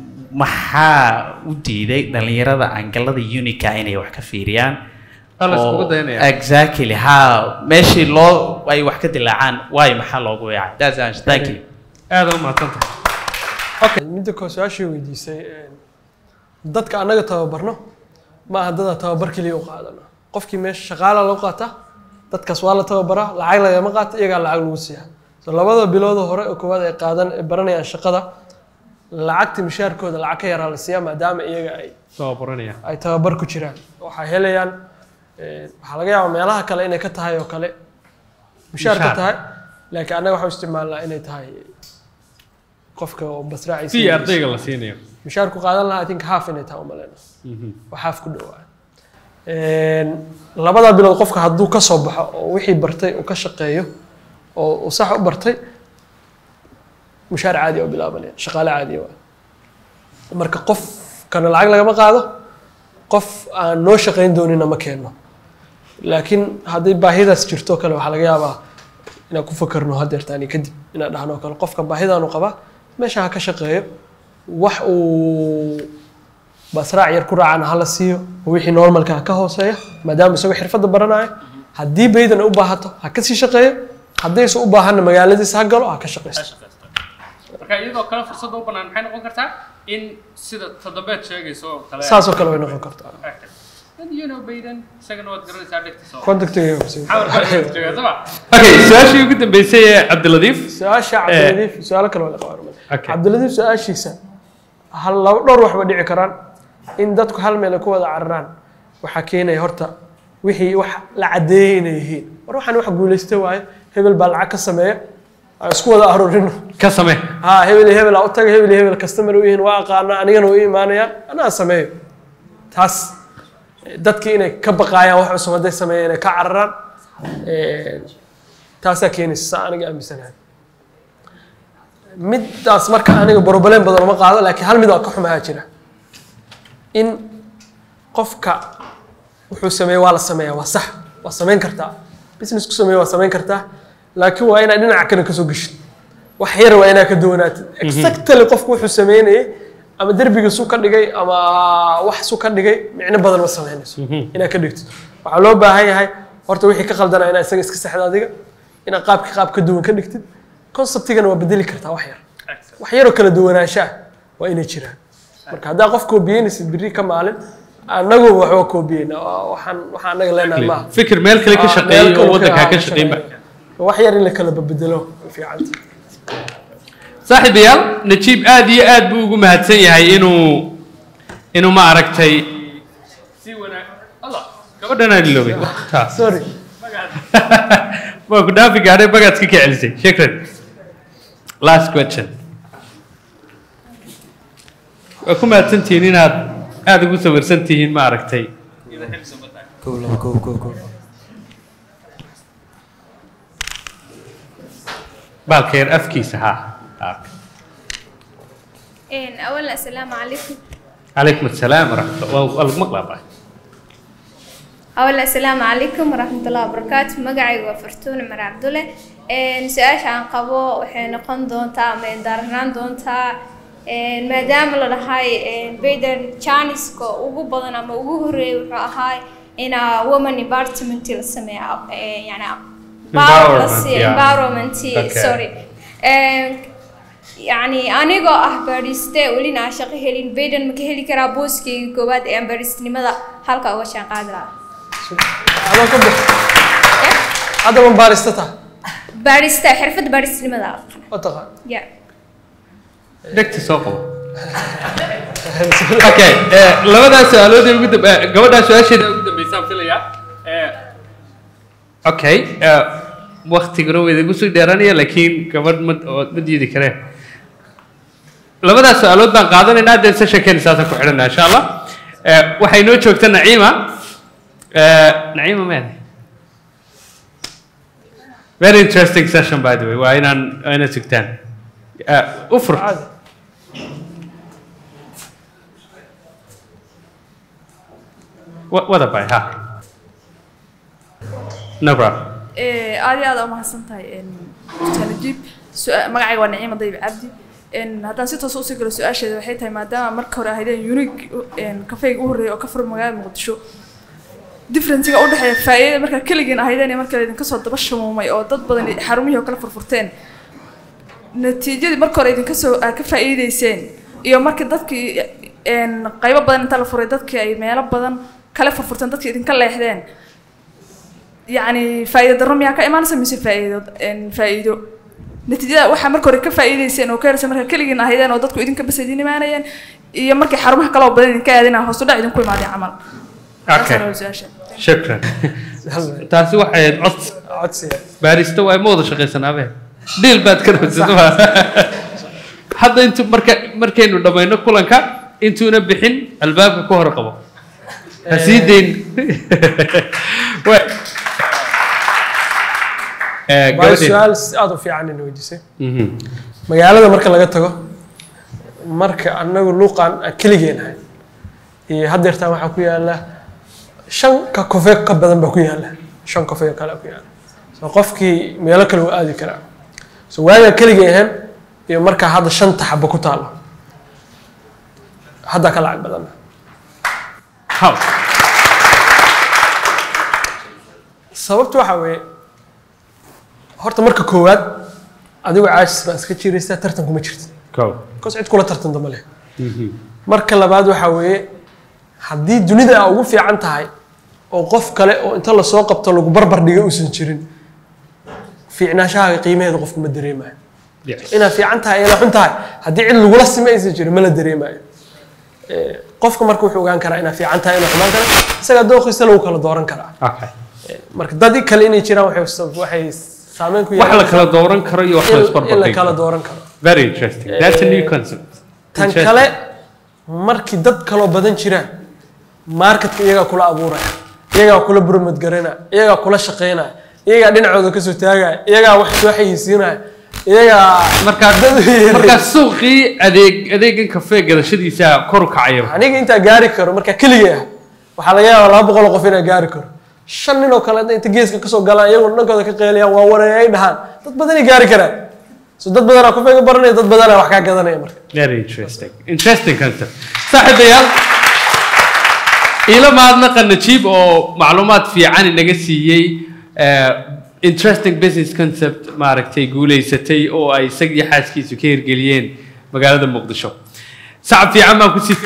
maxaa u diiday dhallinyarada angalada unica inay wax ka fiiriyaan Waa la iskugu oo- dayanaya. exactly ha meeshii loo ay wax ka dilaacaan waayo maxaa loogu yaacay that's the answer. thank you aad u mahadsantahay midda koo su-aashii weydiisay een, dadka annaga tababarno ma aha dada tababar keliya u qaadano qofkii meesha shaqaala loo qaata dadkaas waa la tababaraa lacag lagama qaata iyagaa lacag lagu siiya so labada bilood hore oo koowaad ay qaadan ay baranayaan shaqada lacagta mishaarkooda lacag ka yaraa la siiyaa maadaama iyaga ay soo baranaya ay tababar ku jiraan waxay helayaan een, waxaa laga yaabaa meelaha kale inay ka tahay oo kale mishaar ka Mishaar. tahay laakiin annaga waxaan isticmaalnaa inay tahay qofka oo basraaciisa si ardayga la siinayo mishaar ku qaadan lahaa i think half inay tahay umaleyna waa half ku dhowaa labada bilood qofka hadduu ka soo baxo oo wixii bartay uu ka shaqeeyo oo uu sax u bartay mushaar caadi oo bilaabanaya shaqaale caadi waa marka qofkana lacag lagama qaado qof aan noo shaqayn doonina ma keenno laakiin hadday baahidaas jirto kale waxaa laga yaabaa inaan ku fakarno hadeertaani kadib inaan dhahno oo kale qofka baahidaanu qabaa meesha ha ka shaqeeyo wax uu basraac yar ku raacana hala siiyo oo wixii normalka ha ka hooseeya maadaama isagoo xirfadda baranayo haddii baydan u baahato ha kasii shaqeeyo haddayse u baahanna magaaladiisa ha galo ha ka shaqeysto marka iyadoo kale fursadda u bannaan maxay noqon kartaa in sida toddobeed sheegayso oo kale saasoo kale way noqon kartaa dad you know baydan isagana waad garanaysaa dhegtiisa contactiga okay su-aashii ugu dambeysay ee cabdiladiif su-aasha cabdiladiif su-aalo kale waa la qabaa Okay. cabdiladiif su-aashiisa hal laba dhowr wax ba dhici karaan in dadku hal meel ay ku wada cararaan waxaa keenaya horta wixii wax la caddeeyey inay yihiin war waxaan wax guulaysta waaye hebel baa lacag ka sameeya aan isku wada aruurino ka samee ها هبل هبل او تag هبل هبل كاستمر وين waa aqaana anigana way iimaanayaan anaa sameeyo taas dadkii inay ka baqaayaan wax cusub hadday sameeyeen inay ka cararaan Ee, taasaa keenaysa saa aniga aaminsanahay midaas marka aniga broblem badan uma qaado laakiin hal mid oo ka xumahaa jira in qofka wuxuu sameeye waa la sameeyaa waa sax waa samayn kartaa business ku sameeye waa samayn kartaa laakiin waa inaad dhinaca kale kasoo geshid wax yar waa inaad ka duwanaatid exactly qofku wuxuu sameynayay ama derbiga su ka dhigay ama wax su ka dhigay micno badan ma samaynayso inaad ka dhigtid waxaa loo baahan yahay horta wixii ka qaldanaa inaad isaga iska saxda adiga inaad qaabka qaab ka duwan ka dhigtid conceptigana waa bedeli kartaa wax yar wax yaroo kala duwanaansho ah waa inay jiraan marka haddaa qof koobiyeynaysid biri ka maalin anagu waxba koobiyeyna waxaan waxaan anaga leenahay maaha fikir meel kale ka Ah, shaqeeyay meel oo kale waddankaa ka ah, shaqeynba wax yar in la kala bedelo way fiicanta saaxiibayaal najiib aad iyo aad buu ugu mahadsan yahay inuu inuu ma aragtay si wanaag allah gabadhanaa iloobay taas sorry waa ku dhaafi gaadhay bagaadka ka celisay shukran last question waa ku mahadsantihiin inaad aada ugu sawirsan tihiin ma aragtay kow laba kow kow kow baalka yar afkiisa ha إن أولا السلام عليكم calaykum assalaam waraxmat waa waa lagu maqlaa baa أولا السلام عليكم ورحمة الله وبركاته مقعي وفرتون مر عبد الله إن سؤال عن قبو وحين نقن دونتا من دارنان دونتا إن ما دام لهاي إن بيدن تشانسكو ugu badan ama ugu horeeyay wuxuu ahaa ina woman environment la sameeyo yani Environment, yeah. environment Okay. sorry Een, يعني anigoo ah baadhiste welina aan shaqo helin bayden ma ka heli karaa booskayga koowaad ee aan baadhistinimada halka uga shaqaan qaadi lahaa adoo ka bix hadda ma baarista taha baadhista xirfadda baadhistinimada oo taqaan ya dhegta soo qabo okay eh, labadaas su-aalood ee ugu dambe eh, gabadhaa su-aasheeda ugu dambeysaan filayaa Eh, okay eh, waktiguna waa idigu sii dheeranaya laakiin gabadh ma oo ma diidi kareen labadaas su-aalood baan qaadanaynaa dee sessionkeena saasaan ku xidhanaa insha allah Eh, waxay noo joogta naciima Eh, naciima meede very interesting session by the way waa inaan waa inaad sugtaan Eh, ufur caadi Wa- wada bay ha no problem Eh, aad iyo aad u mahadsan tahay dr najiib Su- magacayga waa naciima dayib cabdi En, haddaan si toos usii galo su-aasheeda waxay tahay maadaama marka hore ahaydeen unique kafeyga u horreeya oo ka furan magaalada muqdisho differencega u dhexeeya faa'iidada markaa keligiin ahaydeen iyo marka idinka soo daba shamuumay oo dad badan xarumihii oo kala furfurteen natiijadii marka hore idinka soo aad ka faa'iideyseen iyo markii dadkii en, qaybo badan inta la furay dadkii ay meelo badan kala furfurteen dadkii idinka leexdeen يعني فائدة الرمي كا إيمان سمي فائدة إن فائدة نتيجة waxaa marka hore ka faa'iideyseen oo ka yarsan marka kaligiin ahaydeen oo dadku idinka bas idin imaanayeen iyo markay xarumaha kale oo badan idinka aadinaa hoos u dhac idinku imaadeen camal okay shukran taasi waxay ahayd cod codsiga baarista waa ma wada shaqaysanaabe dhiil baad ka rabsata hadda intu marka markaynu dhammayno kulanka intuuna bixin albaabka ka hor qabo ha sii dayn Wa- Eh, waayo gabadheen. su-aal si aada u fiican ina weydiisay Mhm. magaalada marka laga tago marka anagu luuqan aan keligeen ahay iyo haddeertaan waxaa ku yaala shan ka kofe ka badan baa ku yaala shan kofe oo kale ku yaala so qofkii meelo kale waa aadi karaa so waagaa keligeen ahayn iyo markaa hadda shanta xabo ku taalo haddaa ka lacag badana How? sababtu waxaa weeye horta marka koowaad adigu caajis baa iska jiraysaa tartan kuma jirta Kow. bcause cid kula tartanta ma leh marka labaad waxaa weeye haddii dunida aa ugu fiican tahay oo qof kale oo inta lasoo qabto lagu barbar dhiga uusan jirin fiicnaashahaaga qiimaheeda qofku ma dareemayo Yes. inaad fiican tahay inaad xun tahay haddii cid lagula sima aysan jirin ma la dareemayo Eh, qofka marka wuxuu ogaan karaa inaa fiican tahay inaa xumaan kara isagaa dooqiisa lagu kala dooran karaa okay Eh, marka dad kale inay jiraan waxay sab- waxay saameyn ku wax la kala dooran karo iyo wax la in- in la isbarbardhigi kala karo dooran karo very interesting that's a new concept tan Interesting. kale markii dad kaloo badan jiraan marketka iyagaa kula abuuraya iyagaa kula burmad garanaya iyagaa kula shaqeynaya iyagaa dhinacooda kasoo taagaya iyagaa wax soo xayeysiinaya iyagaa markaa dad markaa suuqii adeeg adeegan kafee gadashadiisa kor u kacaya aniga intaa gaari karo markaa keligay ah waxaa laga yaabaa laba boqol oo qof inaa gaari karo shan nin oo kale hadday inta geeska kasoo galaan iyagoo dhankooda ka qeeliyaan waa wareey ay dhahaan dad badanay gaari karaan so dad badanaa kufeega baranaya dad badanaa wax kaa gadanaya marka very interesting interesting concept saaxiibayaal ila mahadnaqa najiib oo macluumaad fiican inaga siiyey eh, interesting business concept maaragtay guuleysatay oo ay isagii xaaskiisu ka hirgeliyeen magaalada muqdisho sacab fiican baan kusii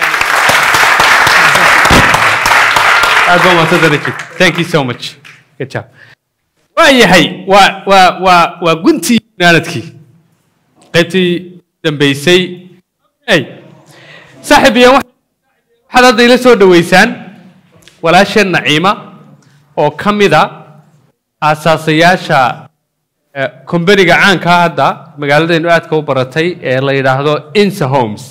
aad baa mahadsantahay najiib thank you so much good job waayahay waa waa waa waa guntii naanadkii qaybtii dambeysay hey saaxiib iyo wax- waxaad hadda ila soo dhaweysaan walaasheen naciima oo ka mid a aasaasayaasha eh, kombaniga caanka ah hadda magaaladaynu aadka u baratay ee la yidhaahdo insa homes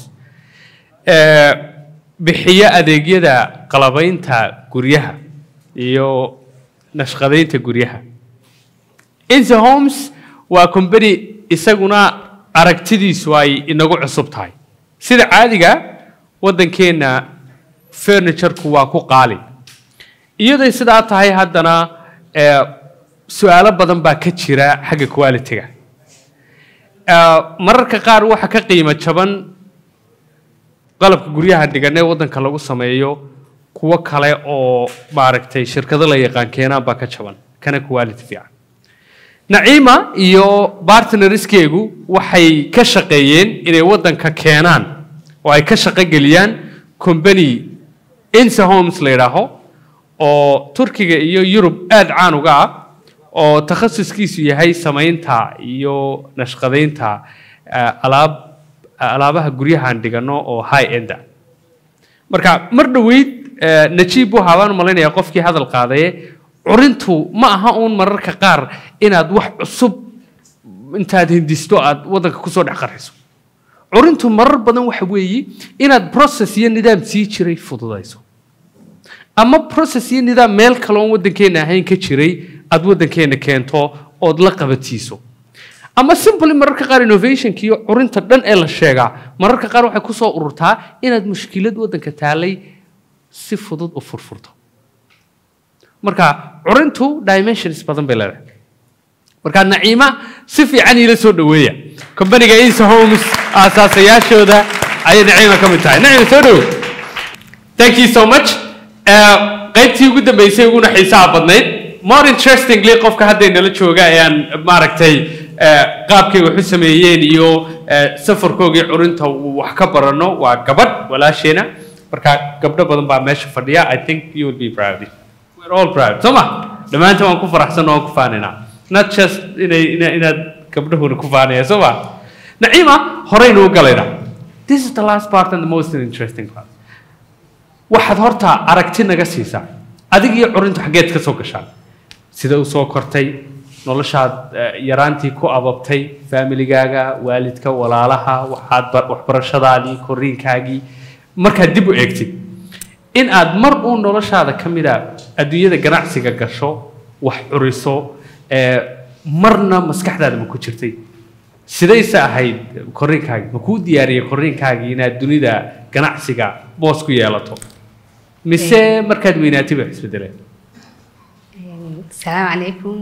Eh, bixiya adeegyada qalabaynta guryaha iyo nashqadaynta guryaha insa homes waa company isaguna aragtidiisu ay inagu cusub tahay sida caadiga waddankeenna furniture-ku waa ku qaali iyaday sidaa tahay haddana eh, su-aalo badan baa ka jira xagga quality-ga Eh, mararka qaar waxa ka qiimo jaban qalabka guryaha dhigan ee waddanka lagu sameeyo kuwo kale oo maaragtay shirkado la yaqaan keenaan baa ka jaban kana quality fiican naciima iyo bartnerskeegu waxay ka shaqeeyeen inay waddanka keenaan oo ay ka shaqo geliyaan company insa homes la yidhaaho oo turkiga iyo yurub aada caan uga ah oo takhasuskiisu yahay samaynta iyo nashqadaynta eh, alaab alaabaha guryahan dhigano oo high enda marka mar dhoweyd eh, najiib waxaa baan u malaynayaa qofkii hadal qaadaye curintu ma aha uun mararka qaar inaad wax cusub intaad hindisto aad waddanka kusoo dhex qarxiso curintu marar badan waxa weeye inaad process iyo nidaam sii jiray fududayso ama process iyo nidaam meel kale oon waddankeena ahayn ka jiray aad waddankeena keento ood la qabatiiso ama simply mararka qaar innovationka iyo curinta dhan ee la sheegaa mararka qaar waxay kusoo ururtaa inaad mushkilad waddanka taalay si fudud u furfurto marka curintu dimensions badan bay leedahay marka naciima si fiican iila soo dhaweeya kombaniga insa homes aasaasayaashooda ayay naciima ka mid tahay naciima soo dhawo thank you so much Eh, qaybtii ugu dambeysay uguna xiisaha badnayd more interestingly qofka hadda inala jooga ee aan maaragtay eh, qaabkay wax u sameeyeen iyo eh, safarkoogii curinta uu wax ka barano waa gabadh walaasheena marka gabdho badan baa meesha fadhiya i think you will be proud we're all proud soo ma dhammaantiin waan ku faraxsan oo waan ku faanaynaa not just inay ina- inaad gabdhahuna ku faanaya soo ma naciima horeynu u galaynaa this is the last part and the most interesting part waxaad horta aragti naga siisaa adig iyo curintu xaggeed ka soo gashaan sida u soo kortay noloshaad eh, yaraantii ku ababtay familigaaga waalidka walaalaha waxaad ba- waxbarashadaadii koriinkaagii markaad dib u eegtid in aad mar uu noloshaada ka mid a adduunyada ganacsiga gasho wax curiso eh, marna maskaxdaada ma ku jirtay sidayse ahayd koriinkaagii ma kuu diyaariyey koriinkaagii inaad dunida ganacsiga boos ku yeelato mise markaad weynaatay ba isbedeleen السلام عليكم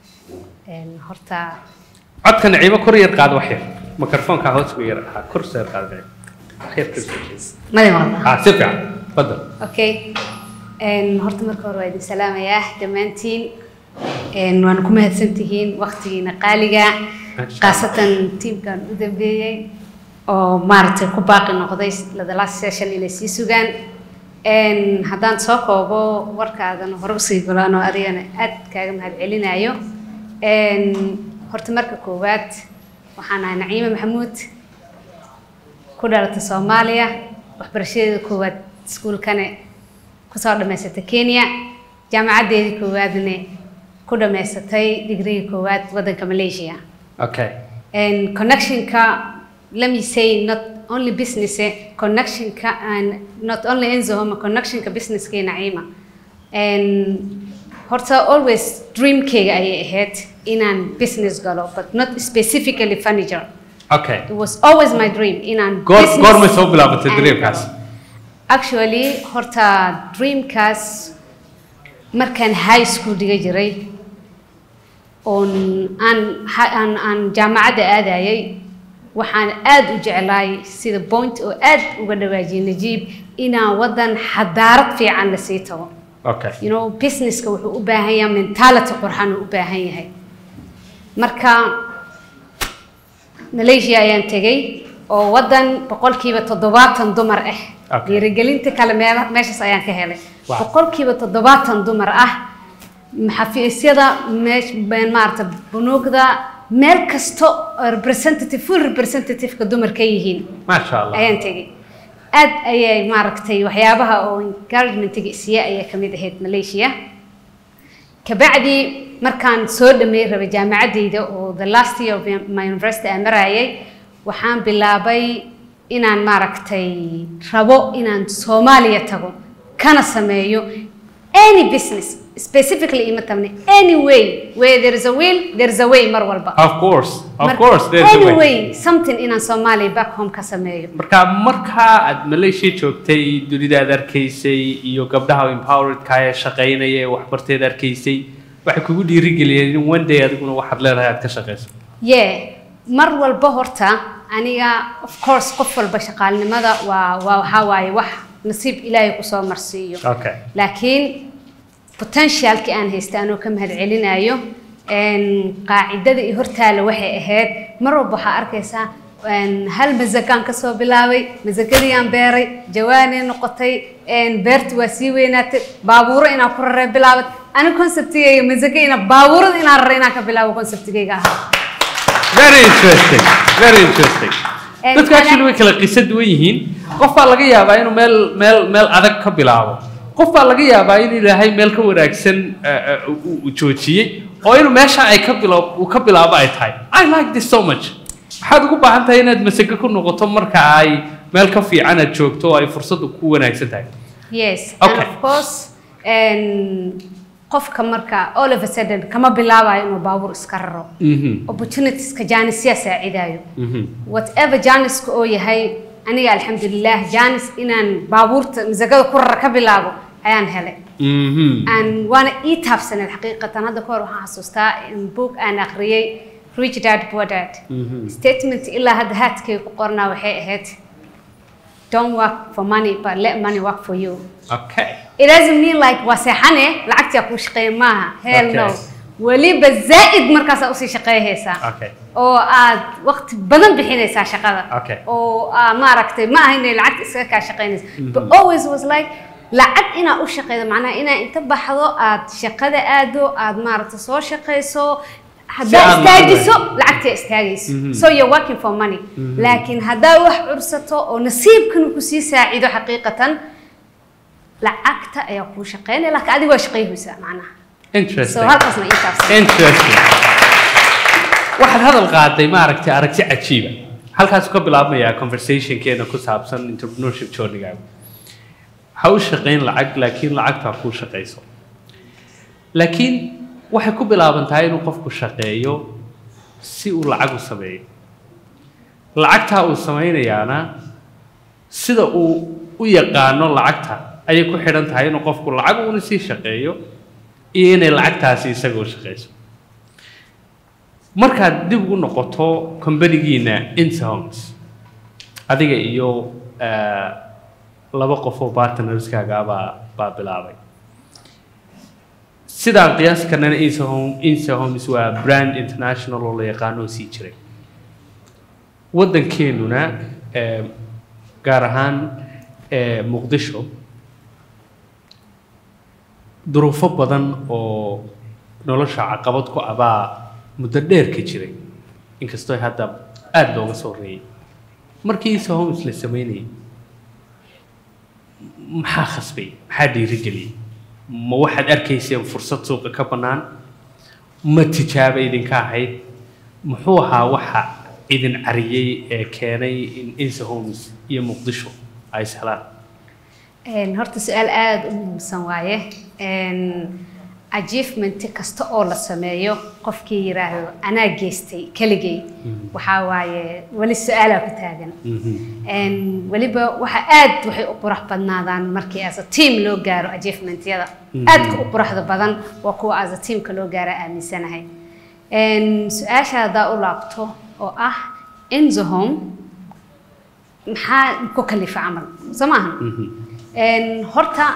horta codka naciimo kor yar qaada wax yar mikrofoonka hoos ugu yar ahaa kor soo yar qaada naciimo wax yar kor soo jees madi maqla ah si fiican fadal okay horta marka hore waa idin salaamayaa dhammaantiin waana ku mahadsantihiin waqtigiina qaaliga khaasatan tiimkan u dambeeyey oo maaragtay ku baaqi noqday the last session inay sii sugaan Een, haddaan soo koobo warkaadan hore usii golaanoo adigana aad kaaga mahadcelinayo Een, horta marka koowaad waxaan ahay naciime maxamuud ku dhalatay soomaaliya waxbarashadeeda koowaad iskuulkane kusoo dhammaysatay kenya jaamacaddeedii koowaadne ku dhammaysatay digriga koowaad waddanka malaysia okay and connectionka let me say not only business eh, connectionka and not only enzohoma connectionka businesska naciima and horta always dreamkayga ayay ahayd inaan business galo but not specifically furniture okay it was always my dream inaan goor business goormay soo bilaabatay and- dreamkaas actually horta dreamkaas markaan high school dhiga jiray oon aan ha- aan aan jaamacadda aadayay waxaan aad u jeclaay sida point oo aad uga dhawaajiyay najiib inaan waddan xadaarad fiican la sii tago okay you know businesska wuxuu u baahan yahay mentality qurxan uu u baahan yahay marka malaysia ayaan tegay oo waddan boqolkiiba toddobaatan dumar ah Okay. dhiirigelinta kale meel- meeshaas ayaan ka helay Wow. boqolkiiba toddobaatan dumar ah xafiisyada meesh been maarata bunuugda meel kasto oo representative full representative-ka dumar ka yihiin maasha allah ayaan tegay aad ayay maaragtay waxyaabaha oo encouragement-ga isiya ayaa ka mid ahayd malaysia kabacdi markaan soo dhameey rabay jaamacaddayda oo the last year of my university aan marayay waxaan bilaabay inaan maaragtay rabo inaan soomaaliya tago kana sameeyo any business specifically ima tabne any way where there is a will there is a way mar walba of course of Mar- course there's a way anyway something inaan soomaaliya back home ka sameeyo marka markaa aad malaysia joogtay dunida aad arkaysay iyo gabdhaha empoweredka ee shaqaynaya ee waxbarteed arkaysay waxay kugu dhiirigeliyeen in one day adiguna waxaad leedahay aad ka shaqayso yeah mar walba horta aniga of course qof walba shaqaalnimada waa waa waxaa waaye wax nasiib ilaahay kusoo marsiiyo okay laakiin potentialki aan haysta anoo ka mahad celinayo een, qaacidada iyo hortaala waxay ahayd mar walba waxaa arkaysaa een, hal masagaan kasoo bilaabay masagadiiyaan beeray jawaanay noqotay een, beertu waa sii weynaatay baabuuro inaan ku raree bilaabay ani conceptigayga masaga ina baabuurada inaan rare inaan ka bilaabo conceptigayga ahaa very interesting very interesting And dadku ana- actually way kala qiso duwan yihiin qof baa laga yaabaa inuu meel meel meel adag ka bilaabo qof baa laga yaabaa in ilaahay meel ka wanaagsan eh, eh, uu uu joojiyey oo inuu meesha ay ka bilo uu ka bilaabo ay tahay i like this so much waxaad ugu baahan tahay inaad masago ku noqoto marka ay meel ka fiican aad joogto oo ay fursaddu ku wanaagsan tahay Yes, and Okay. of course, and qofka marka all of a sudden kama bilaabayo inuu baabuur iska raro. Mhm, Opportunitieska jaanisyaa saacidayo. mhm. Whatever jaaniska oo yahay, aniga alxamdulilah jaanis inaan baabuurta masagada ku rara ka bilaabo ayaan helay. Mhm. And waana ii taabsaneed xaqiiqatan hadda ka hor waxaan xasuustaa in book aan akhriyay Rich Dad Poor Dad. Statement ilaa hadda haadkay ku qornaa waxay ahayd Don't work for money, but let money work for you. okay It doesn't mean like waa seexane lacagtii ku shaqeeya maaha hell no Okay. weliba zaa'id markaasaa usii shaqeeyhaysaa okay oo aad waqti badan bixinaysaa shaqada Okay. oo aa maaragtay ma aha inay lacagta iskaga kaa shaqeynaysa but always was like lacag inaa u shaqeydo macnaha inaa inta baxdo aad shaqada aado aad maaragtay soo shaqeyso haddaa aad lacag istaagiso lacagtaa istaagayso so you're working for money laakiin haddaa wax cursato oo nasiibkan uu kusii saacido xaqiiqatan lacagta ayaa kuu shaqeynaya laakiin adiga waa shaqeyhaysaa macnaha so interesting halkaasna ii taabsan interesting waxaad hadal qaaday maaragtay aragti cajiiba halkaasuu ka bilaabmayaa conversationkeena ku saabsan entrepreneurship journey-gaaga ha u shaqayn lacag laakiin lacagta ha kuu shaqayso laakiin waxay ku bilaabantahay inuu qofku shaqeeyo si uu lacag u sameeyo lacagtaa uu samaynayaana sida uu u yaqaano lacagta ayay ku xidhan tahay inuu qofku lacag uuna sii shaqeeyo iyo inay lacagtaasi isaga u shaqayso markaad dib ugu noqoto companigiina insohomes adiga iyo eh, laba qof oo partnerskaaga baa baa bilaabay sidaan qiyaas karnana insahome insahomes waa brand international oo la yaqaano oo sii jiray waddankeenuna eh, gaar ahaan eh, muqdisho duruufo badan oo nolosha caqabad ku abaa muddo dheer ka jiray inkastoo hadda aada looga soo reeyay markii isa homes la sameynayay maxaa khasbay maxaa dhiirigeliyey ma waxaad arkayseen fursad suuqa ka bannaan ma tijaaba idinka ahayd muxuu ahaa waxa idin cariyey ee keenay in insa homes iyo muqdisho ay ishelaan Een, horta su-aal aada u muhiimsan waaye Een, achievement kasta oo la sameeyo qofkii yiraahdo anaa geystay keligay waxaa waaye weli su-aalaa ku taagan Een, weliba waxa aad waxay u qurux badnaadaan markii as a team loo gaaro achievementyada aadka u quruxda badan waa kuwa as a teamka loo gaara aaminsanahay Een, su-aasha haddaa u laabto oo ah enzo home maxaa ku kalifa camal soo maaha Een, horta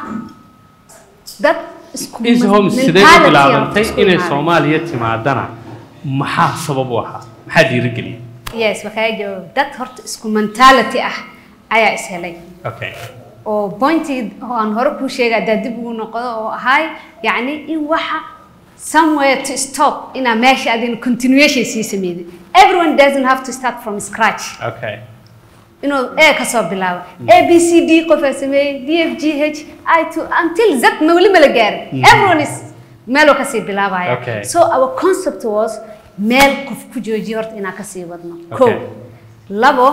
dad isku insa homes sidee u mentality bilaabantay isku inay imaaday. soomaaliya timaadana maxaa sabab u ahaa maxaa dhiirigeliyey yes waxaa jawaab dad horta isku mentality ah ayaa is helay okay oo pointii oo aan hore kuu sheegay haddaa dib ugu noqdo oo ahay yacni in waxa somewhere to stop inaa meesha adin continuation sii sameydid everyone doesn't have to start from scratch okay inuu a kasoo bilaabo a b c d qofaa sameeyey d f g h i to until z ma weli mala gaarin everyone is meeloo kasii bilaabaya Okay. so our concept was meel qof ku joojiyo horta inaan kasii wadno ko Okay. labo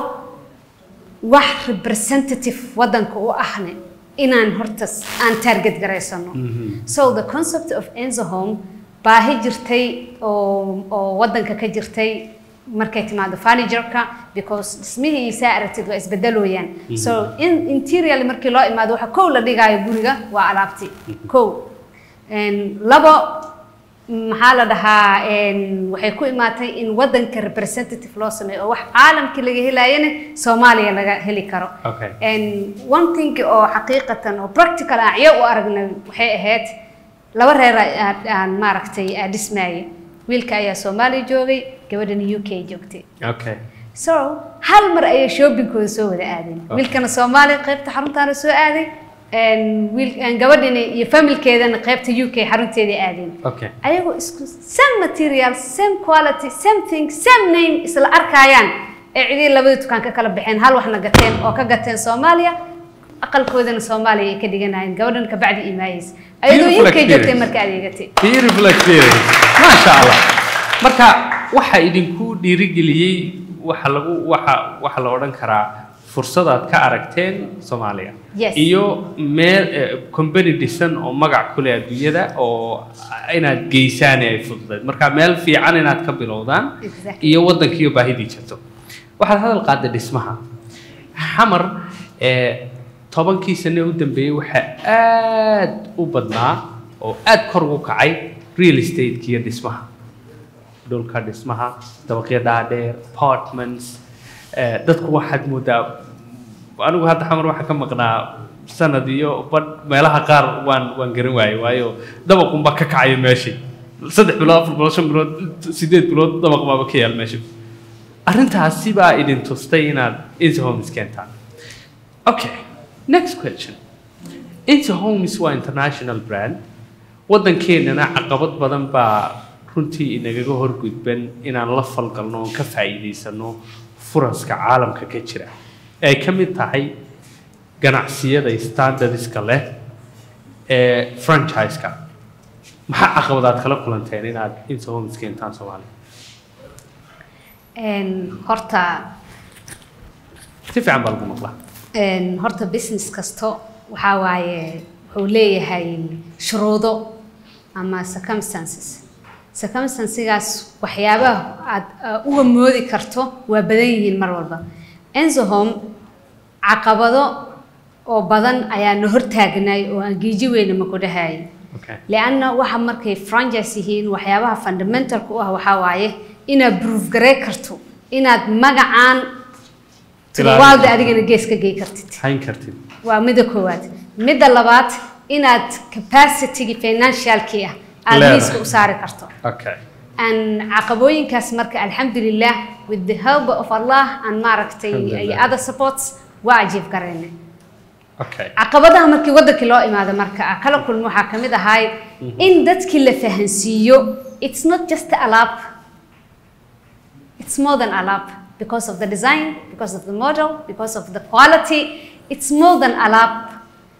wax representative wadanka u ahne inaan horta s- aan target garaysano so the concept of enzo home baahi jirtay oo oo wadanka ka jirtay markay timaado furniture-ka because dhismihiisa aragtid waa isbedelooyaan so in interiorly markii loo imaado waxa kow la dhigaayo guriga waa alaabti kow Een, labo maxaa la dhahaa een, waxay ku imaatay in wadanka representative loo sameeyo oo wax caalamkii laga helaayana soomaaliya laga heli karo Okay. And one thing oo xaqiiqatan oo practical aan ciyo u aragnay waxay ahayd laba reer aa- aan maaragtay aa dhismaayay wiilka ayaa soomaaliya joogay gabadhana u k joogtay okay so hal mar ayay shoppingkooda soo wada aadeen wiilkana soomaaliya qaybta xaruntaana soo aaday een, wiil een, gabadhina iyo familkeedana qaybta u k xarunteedii aadeen okay ayagoo isku same material same quality same thing same name isla arkayaan ee cidii labada dukaan ka kala baxeen hal waxna gateen oo ka gateen soomaaliya aqalkoodana soomaaliya ay ka dhiganayeen gabadhan kabacdi imaayeysa ayadoo Beautiful UK joogtay experience. marka adeegatay beautiful experience maasha allah marka waxa idinku dhiirigeliyey waxa lagu waxa waxa la odhan karaa fursadaad ka aragteen soomaaliya Yes. iyo meel eh, company dhisan oo magac ku leh adduunyada oo inaad geysaan ay fududayd marka meel fiican inaad ka bilowdaan Exactly. iyo waddankiiyo baahidii jirto waxaad hadal qaaday dhismaha xamar ee tobankii sane u dambeeyey waxaa aad u badnaa oo aad kor ugu kacay real estate iyo dhismaha dhulka dhismaha dabaqyo dhaadheer apartments eh, dadku waxaad moodaa anigu hadda xamar waxaan ka maqnaa sanad iyo badh meelaha qaar waan waan garan waayey waayo dabaqunba ka kacayo meeshii saddex bilood afar bilood shan bilood sideed bilood dabaq baaba ka yaal meesha arrintaasi baa idin tustay inaad insa homes keentaan okay next question insa homes waa international brand waddankeenana caqabad badan baa runtii inagaga horgudban inaan la falgalno oon ka faa'iidaysano furaska caalamka ka jira ay ka mid tahay ganacsiyada standardska leh ee franchise-ka maxaa caqabadaad kala kulanteen inaad insa homes keentaan soomaaliya Een, horta si fiican baa lagu maqlaa een, horta business kasto waxaa waaye wuxuu leeyahay shuruudo ama circumstances circumstancesigaas waxyaabaha aad uh, uga moodi karto waa badan yihiin mar walba enzo home caqabado oo badan ayaa na hortaagnay oo aan giiji weyna ma ku dhahayay okay lianna waxa markay franchise yihiin waxyaabaha fundamentalka u ah waxaa waaye inaad proof garey karto inaad magacaan Ilaalin waalda karto. adigana gees ka gey kartid hayn kartid waa midda koowaad midda labaad inaad capacity financialkii ah aad Leedahay. miiska u saari karto okay aan caqabooyinkaas marka alxamdulilah with the help of allah aan maaragtay Alxamdulillah. iyo other supports waa ajiib garaynay okay caqabadaha markii waddankii loo imaado marka ah kala kulmo waxaa ka mid ahay in dadkii la fahansiiyo it's not just alaab it's more than alaab because of the design because of the model because of the quality it's more than alaab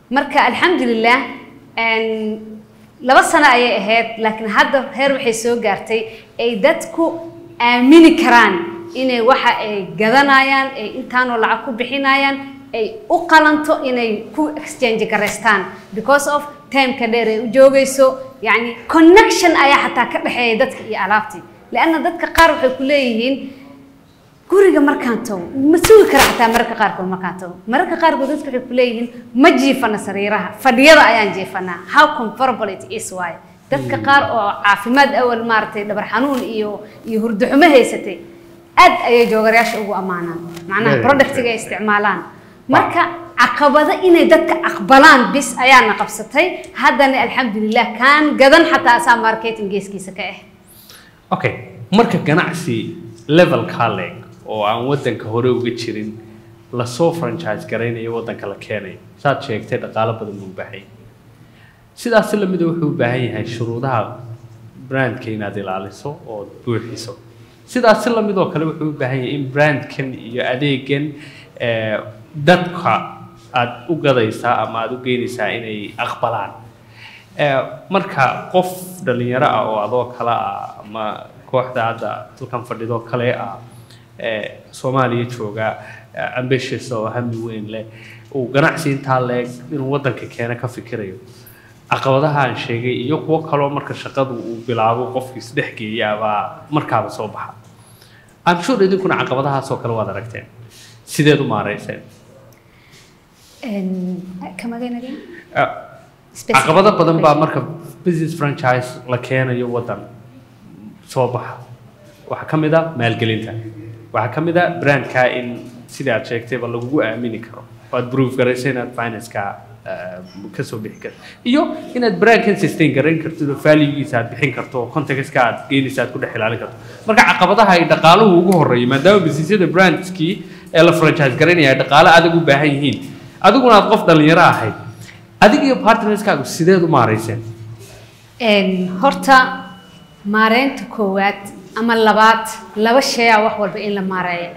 marka alxamdulilah een, laba sano ayay ahayd laakiin hadda heer waxay soo gaartay ay dadku aamini karaan inay waxa ay gadanayaan ay intaanoo lacag ku bixinayaan ay u qalanto inay ku exchange garaystaan because of timeka dheer ay u joogayso yacni connection ayaa xataa ka dhexeeya dadka iyo alaabtii leanna dadka qaar waxay ku leeyihiin guriga markaan tago ma sugi kara xataa mararka qaarkood markaan tago mararka qaarkood dadka waxay ku leeyihiin ma jiifana sariiraha fadhiyada ayaan jiifanaa how comfortable it is waaye dadka qaar oo caafimaad awal maaragtay dhabar xanuun iyo iyo hurdo xumo haysatay aad ayay joogarayaasha ugu ammaanaan macnaha Very productiga ay isticmaalaan marka caqabado inay dadka aqbalaan bis ayaana qabsatay haddana alxamdulilah kaan gadan xataa asaa marketing geeskiisa ka ah okay marka ganacsi levelkaa leeg oo aan waddanka hore uga jirin lasoo franchise garaynayo waddanka la keenayo saad sheegtay dhaqaalo badan buu u baahan yahay sidaasi lamida wuxuu u baahan yahay shuruudaha brandka inaad ilaaliso oo buuxiso sidaasi lamid oo kale wuxuu u baahan yahay in brandkan iyo adeegan eh, dadka aad u gadaysaa ama aad u geynaysaa inay aqbalaan Eh, marka qof dhalinyaro ah oo adoo kale ah ama kooxda hadda dalkan fadhidoo kale ah eh, soomaaliya jooga eh, ambitious oo hami weyn leh uu ganacsi intaa leeg inuu waddanka keena ka fikirayo caqabadaha aan sheegay iyo kuwo kaloo marka shaqadu uu bilaabo qofkii isdhex geeya baa markaaba soo baxa I'm sure idinkuna caqabadahaas oo kale waad aragteen sideed u maarayseen kamaganaga Eh, caqabado badan baa marka business franchise la keenayo waddan soo baxa waxaa ka mid a maalgelinta waxaa ka mid a brandka in sida aad sheegtayba lagugu aamini karo oo aad proof garayso inaad financeka eh, ka soo bixi karto iyo inaad brandkan sustain garayn kartid oo valuegiisa aad bixin karto oo contextka aad geynaysa aad ku dhex ilaalin karto marka caqabadaha ay dhaqaaluhu ugu horeeyo maadaama businessyada brandskii ee la franchise garaynaya ay dhaqaale adag u baahan yihiin adiguna aad qof dhalinyaro ahayd adig iyo partnerskaagu sideed u maarayseen Een, horta maareynta koowaad ama labaad laba shay ah wax walba in la maareeyo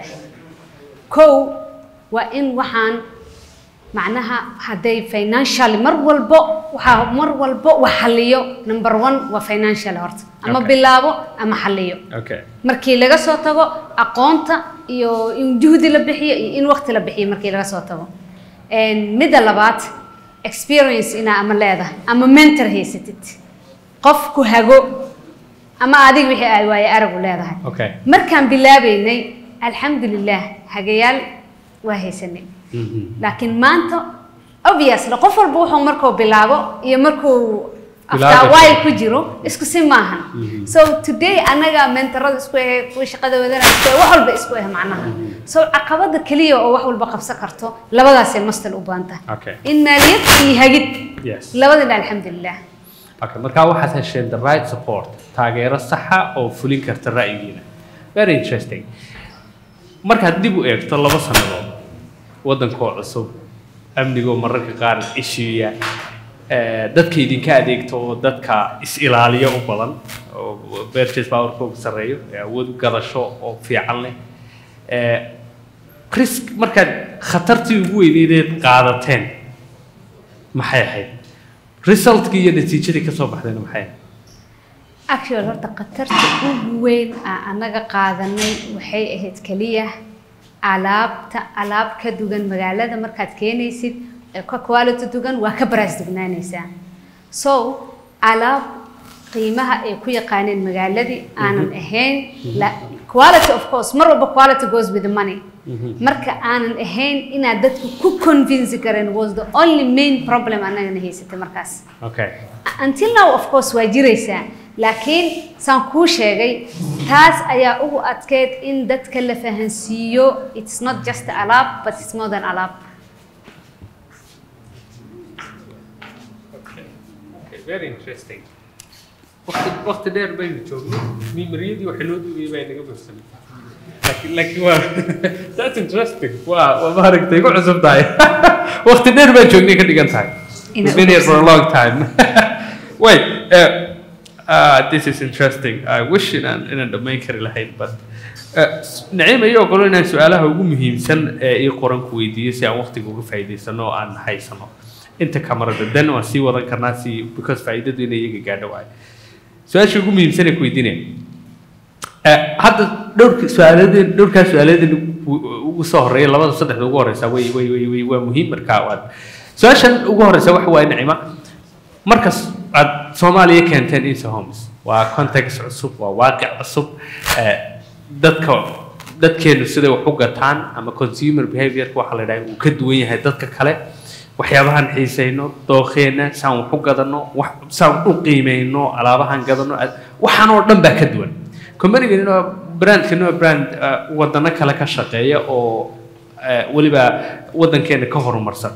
kow waa in waxaan macnaha hadday financially mar walbo waxaa mar walbo wax xaliyo number one waa financial horta ama Okay. bilaabo ama xaliyo okay markii laga soo tago aqoonta iyo in juhdi la bixiyo iyo in waqti la bixiyo markii laga soo tago Een, midda labaad experience inaa ama leedahay ama mentor haysatid qof ku hago ama adiga wixii ay waaye aragu leedahay okay markaan bilaabeynay alxamdulilah hagayaal waa haysanay laakiin maanta obviously qof walba wuxuu markuu bilaabo iyo markuu after a Bilaabayo. while ku jiro isku si maahan so today anaga mentorada isku eh kuwa shaqada wadanaya isku eh wax walba isku eh macnaha so caqabada keliya oo wax walba qabsan karto labadaasay mastal u baahan tahay okay in maaliyad iyo hagid yes labadana alxamdulilah okay marka waxaad hesheen the right support taageero saxa oo fulin karta ra'yigiina very interesting markaad dib u eegto laba sannadood waddankoo cusub amnigoo mararka qaar ishiiya eh, dadka idinka adeegto oo dadka is-ilaaliya u badan oo purchase powerkooga sarreeyo ee awood gadasho oo fiican leh Eh, risk markaad khatartii ugu weyneedeed qaadateen maxay ahayd resultkii iyo natiijadii ka soo baxdayna maxay ahayd actual horta khatarta ugu weyn aan anaga qaadanay waxay ahayd keliya alaabta alaab ka dugan magaalada markaad keenaysid ee ka quality dugan waa ka baraas dugnaanaysaa so alaab qiimaha ay ku yaqaaneen magaaladii aanan ahayn la- quality of course mar walba quality goes with the money marka aanan ahayn inaad dadku ku convince karen was the only main problem anagana haysatay markaas okay until now of course waa jiraysaa laakiin saan kuu sheegay taas ayaa ugu adkeyd in dadka la fahansiiyo it's not just alaab but it's more than alaab Okay, very interesting. Waqti waqti dheer baynu joognay. Mimariyadii waxay noo duugay baa inaga buuxsamay. Laakiin laakiin waa that's interesting. Waa waa maaragtay ku cusub tahay. Waqti dheer baan joognay ka dhigan tahay. Ina We've been here for a long time. Wait, uh, uh, this is interesting. I wish inaan inaan dhammayn kari lahayn but uh, Naciim ayuu ogolo inaan su-aalaha ugu muhiimsan ee ii qoran ku weydiiyo si aan waqtiga uga faa'iidaysano oo aan haysano. inta kamarada dan waan sii wadan karnaa si because faa'iidadu inay iyaga gaadho waayo su-aasha ugu muhiimsan ee ku weydiinaya Eh, hadda dhowrka su-aaladen dhowrkaa su-aaladen ugu soo horeeya labada saddexda ugu horeysa way way way way waa muhiim markaa waad su-aashan ugu horeysa waxa waaye nicima markas aad soomaaliya keenteen isa homes waa context cusub waa waaqic cusub eh, dadka dadkeenu siday wax u gataan ama consumer behaviorka waxaa la yidhaha uu ka duwan yahay dadka kale waxyaabahan xiisayno dooqeena saan wax u gadano wax saan u qiimeyno alaabahan gadano ad- waxaan oo dhan baa ka duwan companygani waa brandkani waa brand eh, wadano kale ka shaqeeya oo eh, weliba wadankeena ka horumarsan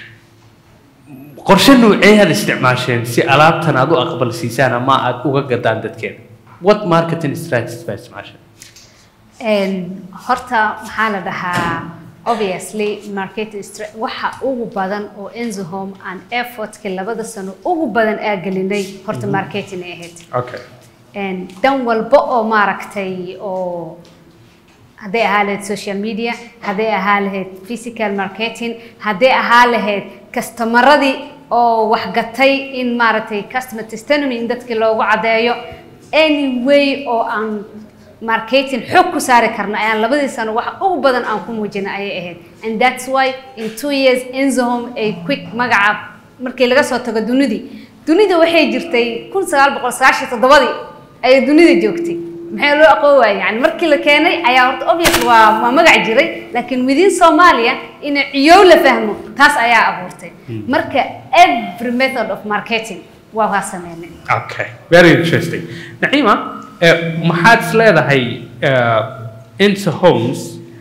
qorshe noocee aad isticmaasheen si alaabtan aad u aqbalsiisaan ama aad uga gadaan dadkeena what marketing strategies baa isticmaasheen Een, horta maxaa la dhahaa obviously marketing stra- waxa ugu badan oo Enzo Home and effortka labada sano ugu badan aa gelinay horta marketing ay ahayd okay Een, dan walba oo maaragtay oo hadday ahaa lahayd social media hadday ahaa lahayd physical marketing hadday ahaa lahayd kastomaradii oo wax gatay in maaragtay customer testimony in dadkii loogu caddeeyo any way oo aan marketing xog ku saari karno ayaan labadii sano waxa ugu badan aan ku muujina ayay ahayd and that's why in two years Enzohome ay quick magaca markii laga soo tago dunidii dunida waxay jirtay kun sagaal boqol sagaashan iyo toddobadii ayay dunida joogtay maxay loo aqoon waayay yani markii la keenay ayaa horta obvious waa waa magac jiray laakiin within Soomaaliya in ciyow la fahmo taas ayaa abuurtay marka every method of marketing waa waa sameynay Okay, very interesting. Naima, eh, maxaad is leedahay eh, Insa Homes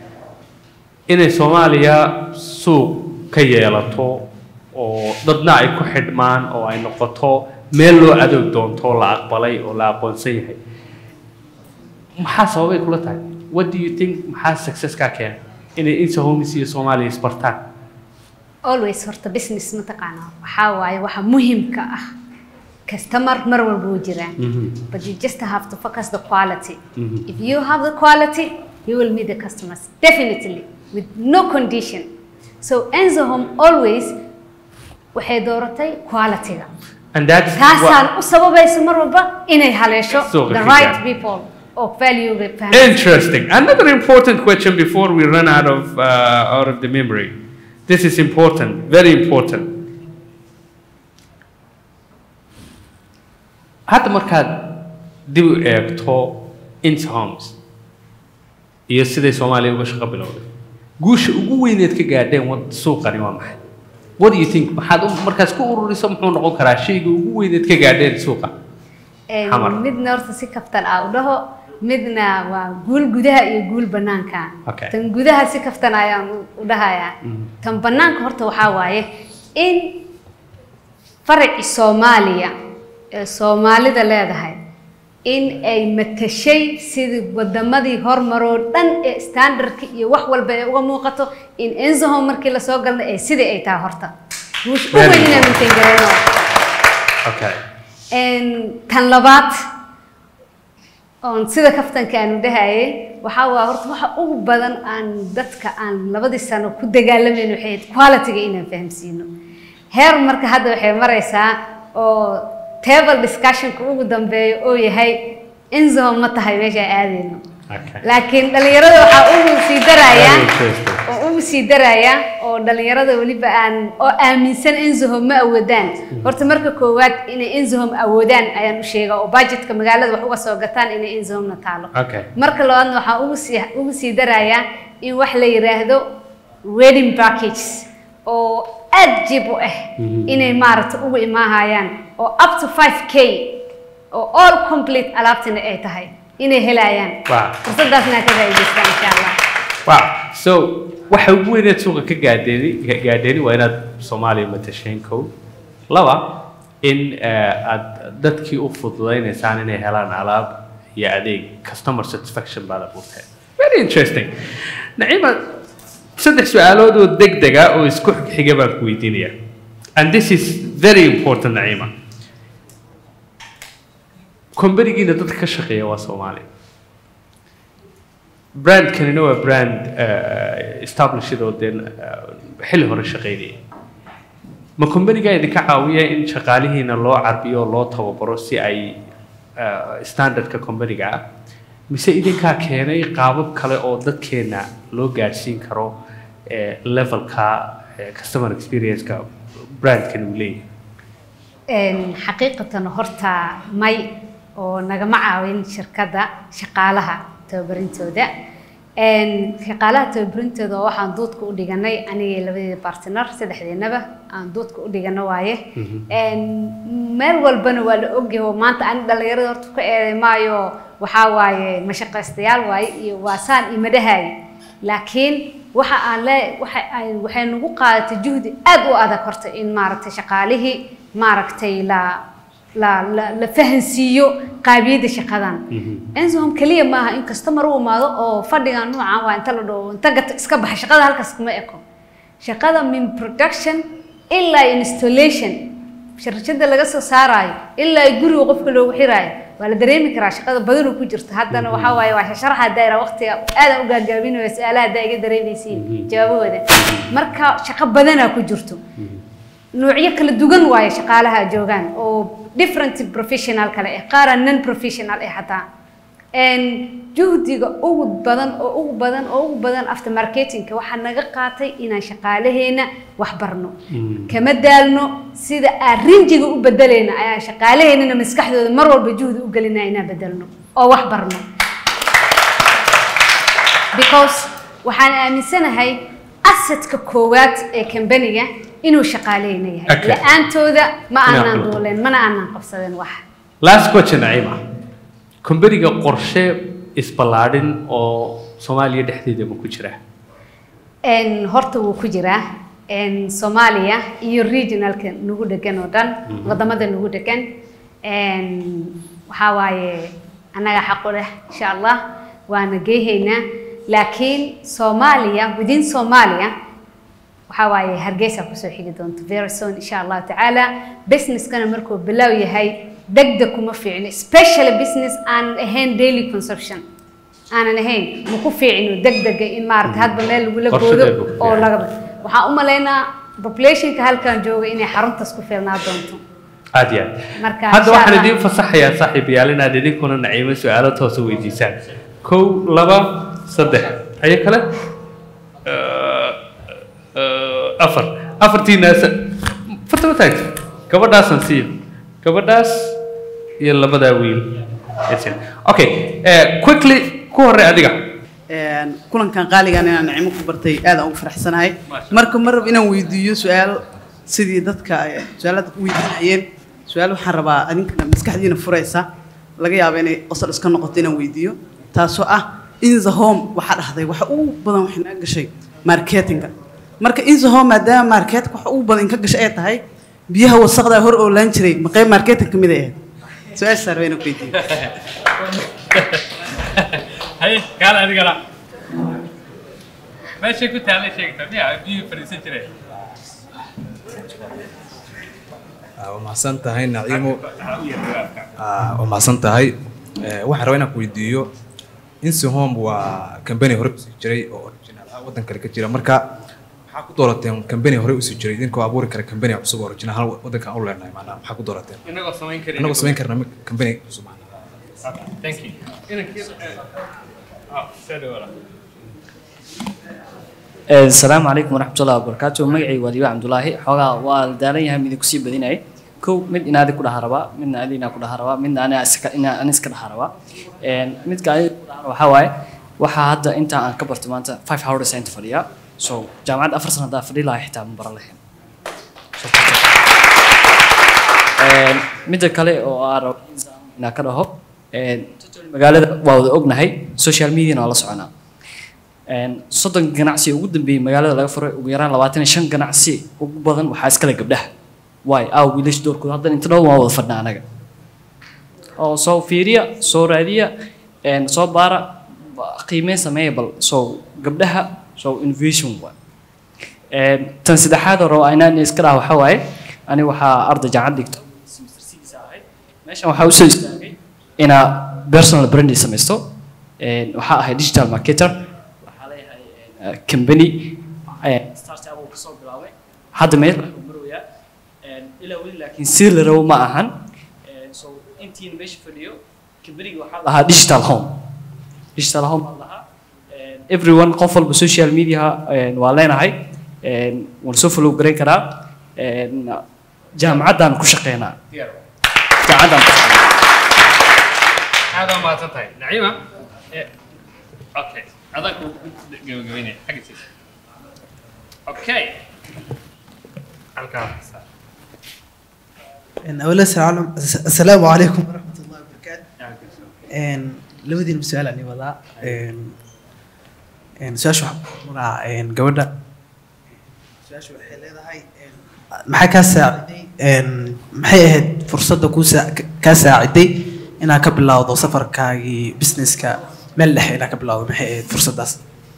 inay Soomaaliya suuq ka yeelato oo dadna ay ku xidhmaan oo ay noqoto meel loo adoog doonto oo la aqbalay oo la aqoonsan yahay maxaa sababay kula tahay what do you think maxaa success kaa keena inay Insa Homes iyo Soomaaliya isbartaan always horta business mataqaanaa waxaa waaye waxa muhiimka ah customer mar walba wuu jiraa but you just have to focus the quality if you have the quality you will meet the customers definitely with no condition so Enzo Home always waxay dooratay quality-ga and that's taasaan u sababaysa mar walba inay haleesho Suuqa the ka right gaar. people oo value-ga fahamsan Interesting. Another important question before we run out of uh, out of the memory. This is important, very important. Hadda markaad dib u eegto Inta Homes iyo siday Soomaaliya uga shaqo bilowday guusha ugu weyneed ka gaadheen wad suuqani waa maxay what do you think maxaad u- markaas ku ururiso muxuu noqon karaa shayga ugu weyneed ka gaadheen suuqa Een, Xamar. midna horta si kaftan ah u dhaho midna waa guul gudaha iyo guul banaanka Okay. tan gudaha si kaftan ayaan u- u dhahayaa tan banaanka horta waxaa waaye in faraci soomaaliya ee soomaalida leedahay in ay matashay sidii wadamadii hormaroo dhan ee standardka iyo wax walba ay uga muuqato in enzohome markii lasoo galnay ee sidii ay tahay horta guush u Very weyn inay good. maintain gareyno okay Een, tan labaad oon sida kaftanka aanu dhahayay waxaa waa horta waxa ugu badan aan dadka aan labadii sano ku dagaalamayno waxay ahayd quality-ga inaan fahamsiino heer marka hadda waxay maraysaa oo table discussionka ugu dambeeyo oo yahay inzo ma tahay meesha aadayno okay laakiin dhalinyarada waxaa ugu sii darayaa Very interesting. oo ugu sii daraya oo dhalinyarada weliba aan oo aaminsan Enzohome ma awoodaan horta marka koowaad inay Enzohome awoodaan ayaan u sheegaa oo budgetka magaalada wax uga soo gataan inay Enzohome na taalo okay marka labaadna waxaa ugu sii ugu sii daraya in wax la yiraahdo wedding package oo aad jib u ah inay maaragta ugu imaahayaan oo up to 5k oo all complete alaabtina ay tahay inay helayaan Wow. fursadaasna ka faa'iidaystaan insha allah Wow. So waxa ugu weyneed suuqa ka gaadheeni ka gaadheeni waa inaad Soomaaliya matasheen kow. Laba in eh, aad dadkii u fududaynaysaan inay helaan alaab iyo adeeg customer satisfaction baad abuurteen. Very interesting. Naciima saddex su-aalood oo degdeg ah oo isku xiga baan ku weydiinayaa. And this is very important Naciima. Kombanigiina dadka ka shaqeeya waa Soomaaliya. brandkanina waa brand uh, established oo dee uh, xilli hore shaqaynaya ma companiga idinka caawiya in shaqaalihiina loo carbiyo oo loo tababaro si ay eh, standardka companiga ah mise idinkaa keenay qaabab kale oo dadkeena loo gaadhsiin karo eh, levelka eh, customer experience-ka brandkan uu leeyahay Een, xaqiiqatan horta may oo nagama caawin shirkadda shaqaalaha tababarintooda Een, shaqaalaha tababarintooda oo waxaan doodka u dhiganay aniga labadeeda partner saddexdeenaba aan doodka u dhigano waaye Een, meel walbana waa la ogyahay oo maanta ani dhalinyarada horta ka eeday maayo waxaa waaye mashaqaystayaal waaye iyo waa saan imadahay laakiin waxa aan le waxa ay waxay nagu qaadatay juhdi aad u adag horta in maaragtay shaqaalihii maaragtay la la la la fahansiiyo qaabiyadda shaqadan ensom kaliya maaha in customer u imaado oo fadhigan noocan waa inta la dhaho inta gata iska baxa shaqada halkaas kuma eko shaqada min production ilaa installation shirkadda laga soo saarayo ilaa guriga qofka loogu xiraayo waa la dareemi karaa shaqada badanoo ku jirta haddana waxaa waaye waa sharaxa daayira waqtiga aadan u gaagaabinayo su-aalaha haddaa iga dareemaysiin jawaabahooda marka shaqo badanaa ku jirto noocyo kala duwan waaye shaqaalaha joogaan oo different professional kale ah qaara non professional ah xataa Een, juhdiga ugu badan oo ugu badan oo ugu badan after marketingka waxaa naga qaatay inaan shaqaalaheena wax barno kama daalno sida aan rinjiga u bedelayna ayaan shaqaalaheennana maskaxdooda mar walba juhdi u gelinaa inaan bedelno oo wax barno because waxaan aaminsanahay assetka koowaad ee kambaniga inuu shaqaalehena yahay Okay. la-aantooda ma Inaan aanaan qabto. duuleen mana aanaan qabsadeen wax last question naciima companiga qorshe isballaadhin oo soomaaliya dhexdeeda ma ku jira Een, horta wuu ku jiraa Een, soomaaliya iyo regionalka nagu degan oo dhan wadamada nagu degan Een, waxaa waaye annaga xaq u leh insha allah waana geehaynaa laakiin soomaaliya within soomaaliya waxaa waaye hargeysa kusoo xigi doonto very soon insha allahu tacaala businesskana markuu bilow yahay degdeg kuma fiicno especially business aan ahayn daily consumption aanan ahayn ma ku fiicno degdega in maarata hadba meel lagula Qorshe goodo dheer buu ku oo fiican. laga waxaan u malaynaa populationka halkan jooga inay xaruntaas ku filnaa doonto aad iyo aad Marka, hadda insha waxaan Allah. idiin fasaxayaa saaxiibayaal inaad idinkuna naciimo su-aalo toosa weydiisaan kow laba saddex ayo kale Eh, eh, afar afartiinaas fartaba taagta gabadhaasan siiyo gabadhaas iyo labadaa wiil Yasin. okay eh, quickly ku horey adiga Een, kulankan qaaligan inaan nicmo ku bartay aad aan ugu faraxsanahay marka mar rab inaan weydiiyo su-aal sidii dadka ay su-aalada u weydiinayeen su-aal waxaan rabaa adinkana maskaxdiina furaysa laga yaabo inay qosol iska noqoto inaan weydiiyo taasoo ah in the home waxaa dhahday waxa ugu badan waxay naga gashay marketinga marka in the home maadaama marketka waxa ugu badan in ka gashay ay tahay biyaha wasaqda hor oolaan jiray ma qayb marketing ka mid ay ahayd su-aashaa rabaa inaan ku weydiiyo haye gaal adigana meeshay ku taalay sheegta miya biyuhu fadhiisan jireen waa mahadsan tahay naciimo Ah, waa mahadsan tahay Eh, waxaan rabaa inaan ku weydiiyo insihome waa kambani hore usii jiray oo original ah waddan kale ka jira marka maxaa ku doorateen kambani hore usii jiray idinkoo abuuri kara kambani cusub oo original hal waddanka aan u leenahay maanaa maxaa ku doorateen inagoo samayn karin annagoo samayn karna kambani cusub thank you inankii ah sadi wala asalaamu calaykum waraxmatullahi wabarakaatu magacay waa diiba cabdulaahi xoogaa waa la daalan yahay mid kusii badinayay kow mid inaadi ku dhaha rabaa midna adi inaa ku dhaha rabaa midna ani iska ina ani iska dhaha rabaa Een, midka adi ku dhaha waxaa waaye waxaa hadda inta aan ka barto maanta five hours inta fadhiyaa so jaamacadda afar sana haddaa fadhi lahaa xitaa ma baran lahayn So, Een, midda kale oo aan rabo inaan ka dhaho een, magaalada waa wada ognahay social media waa la soconaa Een, soddon ganacsi ugu dambeeyey magaalada laga furay ugu yaraan labaatan iyo shan ganacsi ugu badan waxaa iskale gabdhaha waay aaw wiilash doorkooda haddana inta dhow waa wada fadhnaa anaga oo soo fiiriya soo raadiya een, soo baara ba- qiimeyn sameeya bal soo gabdhaha soo innovation waay Een, tan saddexaad oo rabo inaan iska dhaha waxaa waaye ani waxaa arday jaamacad dhigto semester six ahayd meeshan waxaa usoo istaagay inaa personal branding samaysto Een, waxaa ahay digital marketer waxaa leeyahay een, company een, startup uu kasoo bilaabay hadda meel wuxuu marayaa ilaa weli laakiin si la rabo ma ahan so intiina meesha fadhiyo kambaniga waxaa la dhahaa digital home digital home baa la dhahaa everyone qof walba social media waa leenahay waan soo follow garayn karaa jaamacaddaan ku shaqeynaa jaamacaddaan ku shaqeynaa aad waa mahadsan tahay naciima okay adaan ku gabagabeynaya xagga siisa okay halkaa أولا السلام السلام عليكم ورحمة الله وبركاته إن لودي المسؤول عني وضع إن إن سؤال مرا إن جودة سؤال شو حلي هاي maxay kaa saaciday maxay ahayd fursadda kuu kaa saaciday inaad ka bilowdo safarkaagii businesska meel dhexe inaad ka bilowdo maxay ahayd fursaddaas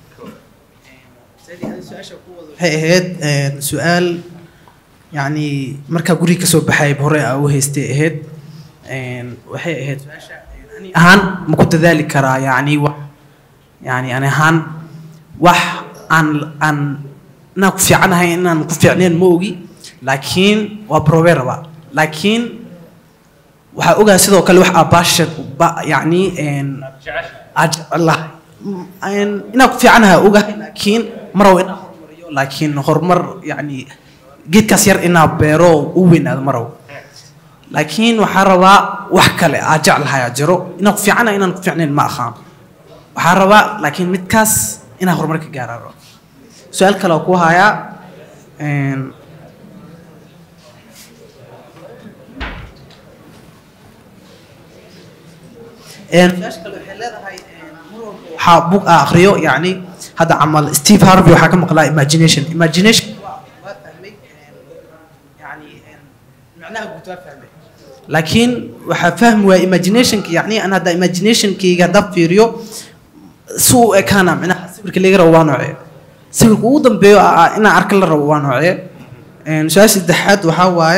waxay ahayd su-aal يعني markaa guriga kasoo baxay hore aa u haystay ahayd waxay ahayd ani ahaan ma ku dadaali karaa yani wax yani ani ahaan wax aan aan inaan ku fiicanahay inaan ku fiicneen ma ogi laakiin waa probe rabaa laakiin waxaa ogaa sidoo kale wax aa baashan yani aad jecelahay inaan ku fiicanahay ogahay laakiin maraw inaan horumariyo laakiin horumar yani geedkaas yar inaa beero u weynaado marow laakiin waxaa rabaa wax kale aa jeclahay aa jiro inaan ku fiicana inaan ku fiicnayn ma ahaan waxaa rabaa laakiin midkaas inaa horumar ka gaara rabo su-aal kale oo ku hayaa su-aasha kale waxay leedahay waxaa bug aa akriyo yacni hadda camal steve harvey waxaa ka maqlaa imagination imagination laakiin waxaa fahmi waaya imaginationka yani an hadda imaginationkayga haddaa fiiriyo si u ekaana micnaha sawirka laga rabo waa noocee sawirka ugu dambeeyo inaan arka la rabo waa noocee su-aasha saddexaad waxaa waaye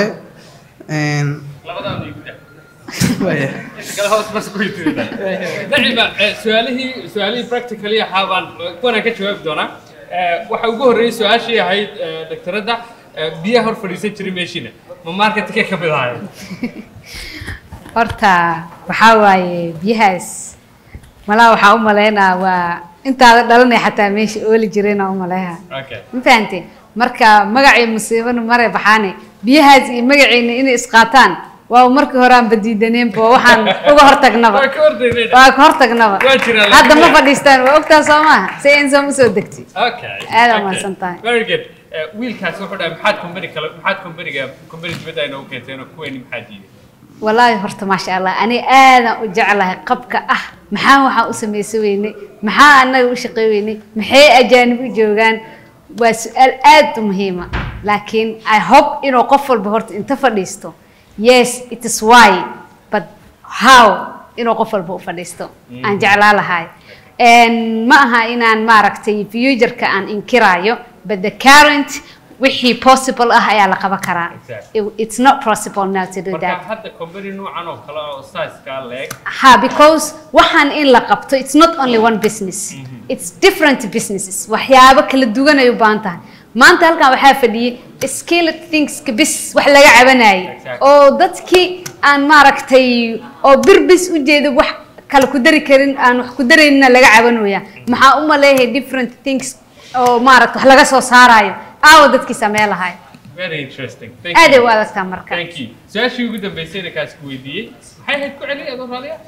nacima su-aalihii su-aalihii practically ahaa baan kuwanaan ka jawaabi doonaa waxa ugu horreeyey su-aashii ahayd daktaradda biyaha hor fadhiisan jiray meeshiina ma marketkee ka mid ahayd horta waxaa waaye biyahaas malaa waxaa u malaynaa waa intaada dhalanay xataa meesha ooli jirayna u maleeha ma fahante marka magacii musiibana mare baxaane biyahaas iyo magaciina inay isqaataan waa markii hore aan badiidaneenba waxaan uga hortagnaba waa ka hortagnaba hadda ma fadhiistaan waa ogtaa soo maaha si insan usoo degtay aada mahadsan tahay very good wiilkaas wuxuu dhahay maxaad company kale maxaad companyga company dibadda ay noogu keenteen oo kuweeni maxaa diiday والله horta maasha allah ani aadan u jeclahay qabka ah maxaa waxaan u samaysan weynay maxaa annaga u shaqey weynay maxay ajaanib u joogaan waa su-aal aad u muhiima laakiin i hope inuu qof walba horta inta fadhiisto yes it is why but how inuu qof walba u fadhiisto aan jeclaa lahay ma aha inaan maaragtay futureka aan inkiraayo but the current wixii possible ah ayaa la qaban karaa it's not possible now to do that marka hadda company noocan oo kale oo size-kaa leeg ha because waxaan in la qabto it's not only one business it's different businesses waxyaabo kala duwan ay u baahan tahay maanta halkan waxaa fadhiyey skilled thingska bis wax laga cabanayay oo dadkii aan maaragtay oo birbis u jeeda wax kale ku dari karin aan wax ku daraynina laga cabanooya maxaa u maleeyahay different things oo maaragta wax laga soo saarayo aawo dadkii samee lahay very interesting thank aad ay you u adagtaa marka thank you su-aashii ugu dambeysayna kaas ku weydiiyey maxay ahayd ku celi adoo raaliya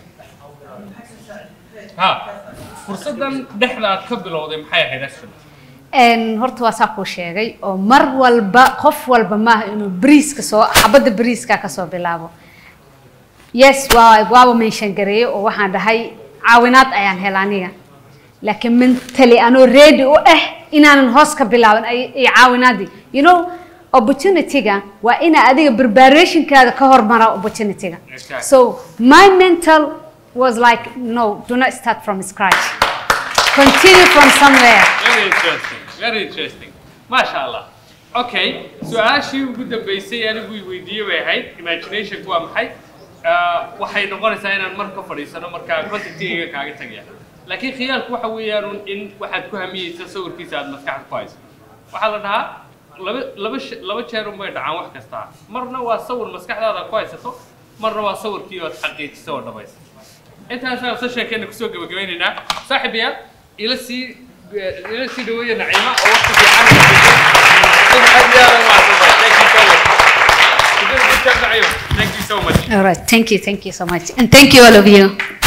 ha fursaddan dhexda aad ka bilowday maxay ahayd actually Een, horta waa saa kuu sheegay oo mar walba qof walba maaha inuu bariiska soo xabadda bariiska kasoo bilaabo yes waa waaba mention gareeye oo waxaan dhahay caawinaad ayaan hela aniga laakiin mentally anoo ready u ah inaanan hoos ka bilaaban ay- iyo caawinaadii you know opportunity-ga waa ina adiga preparationkaada ka hormara opportunity-ga Exactly. so my mental was like no do not start from scratch continue from somewhere very interesting very interesting maasha allah okay su-aashii ugu dambeysay anigu i weydiiyey bay ahayd imaginationku waa maxay Ah, waxay noqonaysaa inaan mar ka fadhiisano markaa contactiga kaaga tagaya laakiin khiyaalku waxa weeyaan un in waxaad ku hamiyeysa sawirkiisa aad maskaxda ku hayso waxaa la dhahaa laba laba she- laba jeer unbay dhacaan wax kasta marna waa sawir maskaxdaada ku haysato marna waa sawirkii ood xaqiijiso oo dhamaysa intaasaan sessionkeena kusoo gabagabaynaynaa saaxiibayaal ila sii ila sii dhaweeya naciima oo waqti fiican aad iyo aad u mahadsantahay thank you so much Good job, Naciima. thank you so much All right. Thank you. Thank you so much. And thank you, all of you.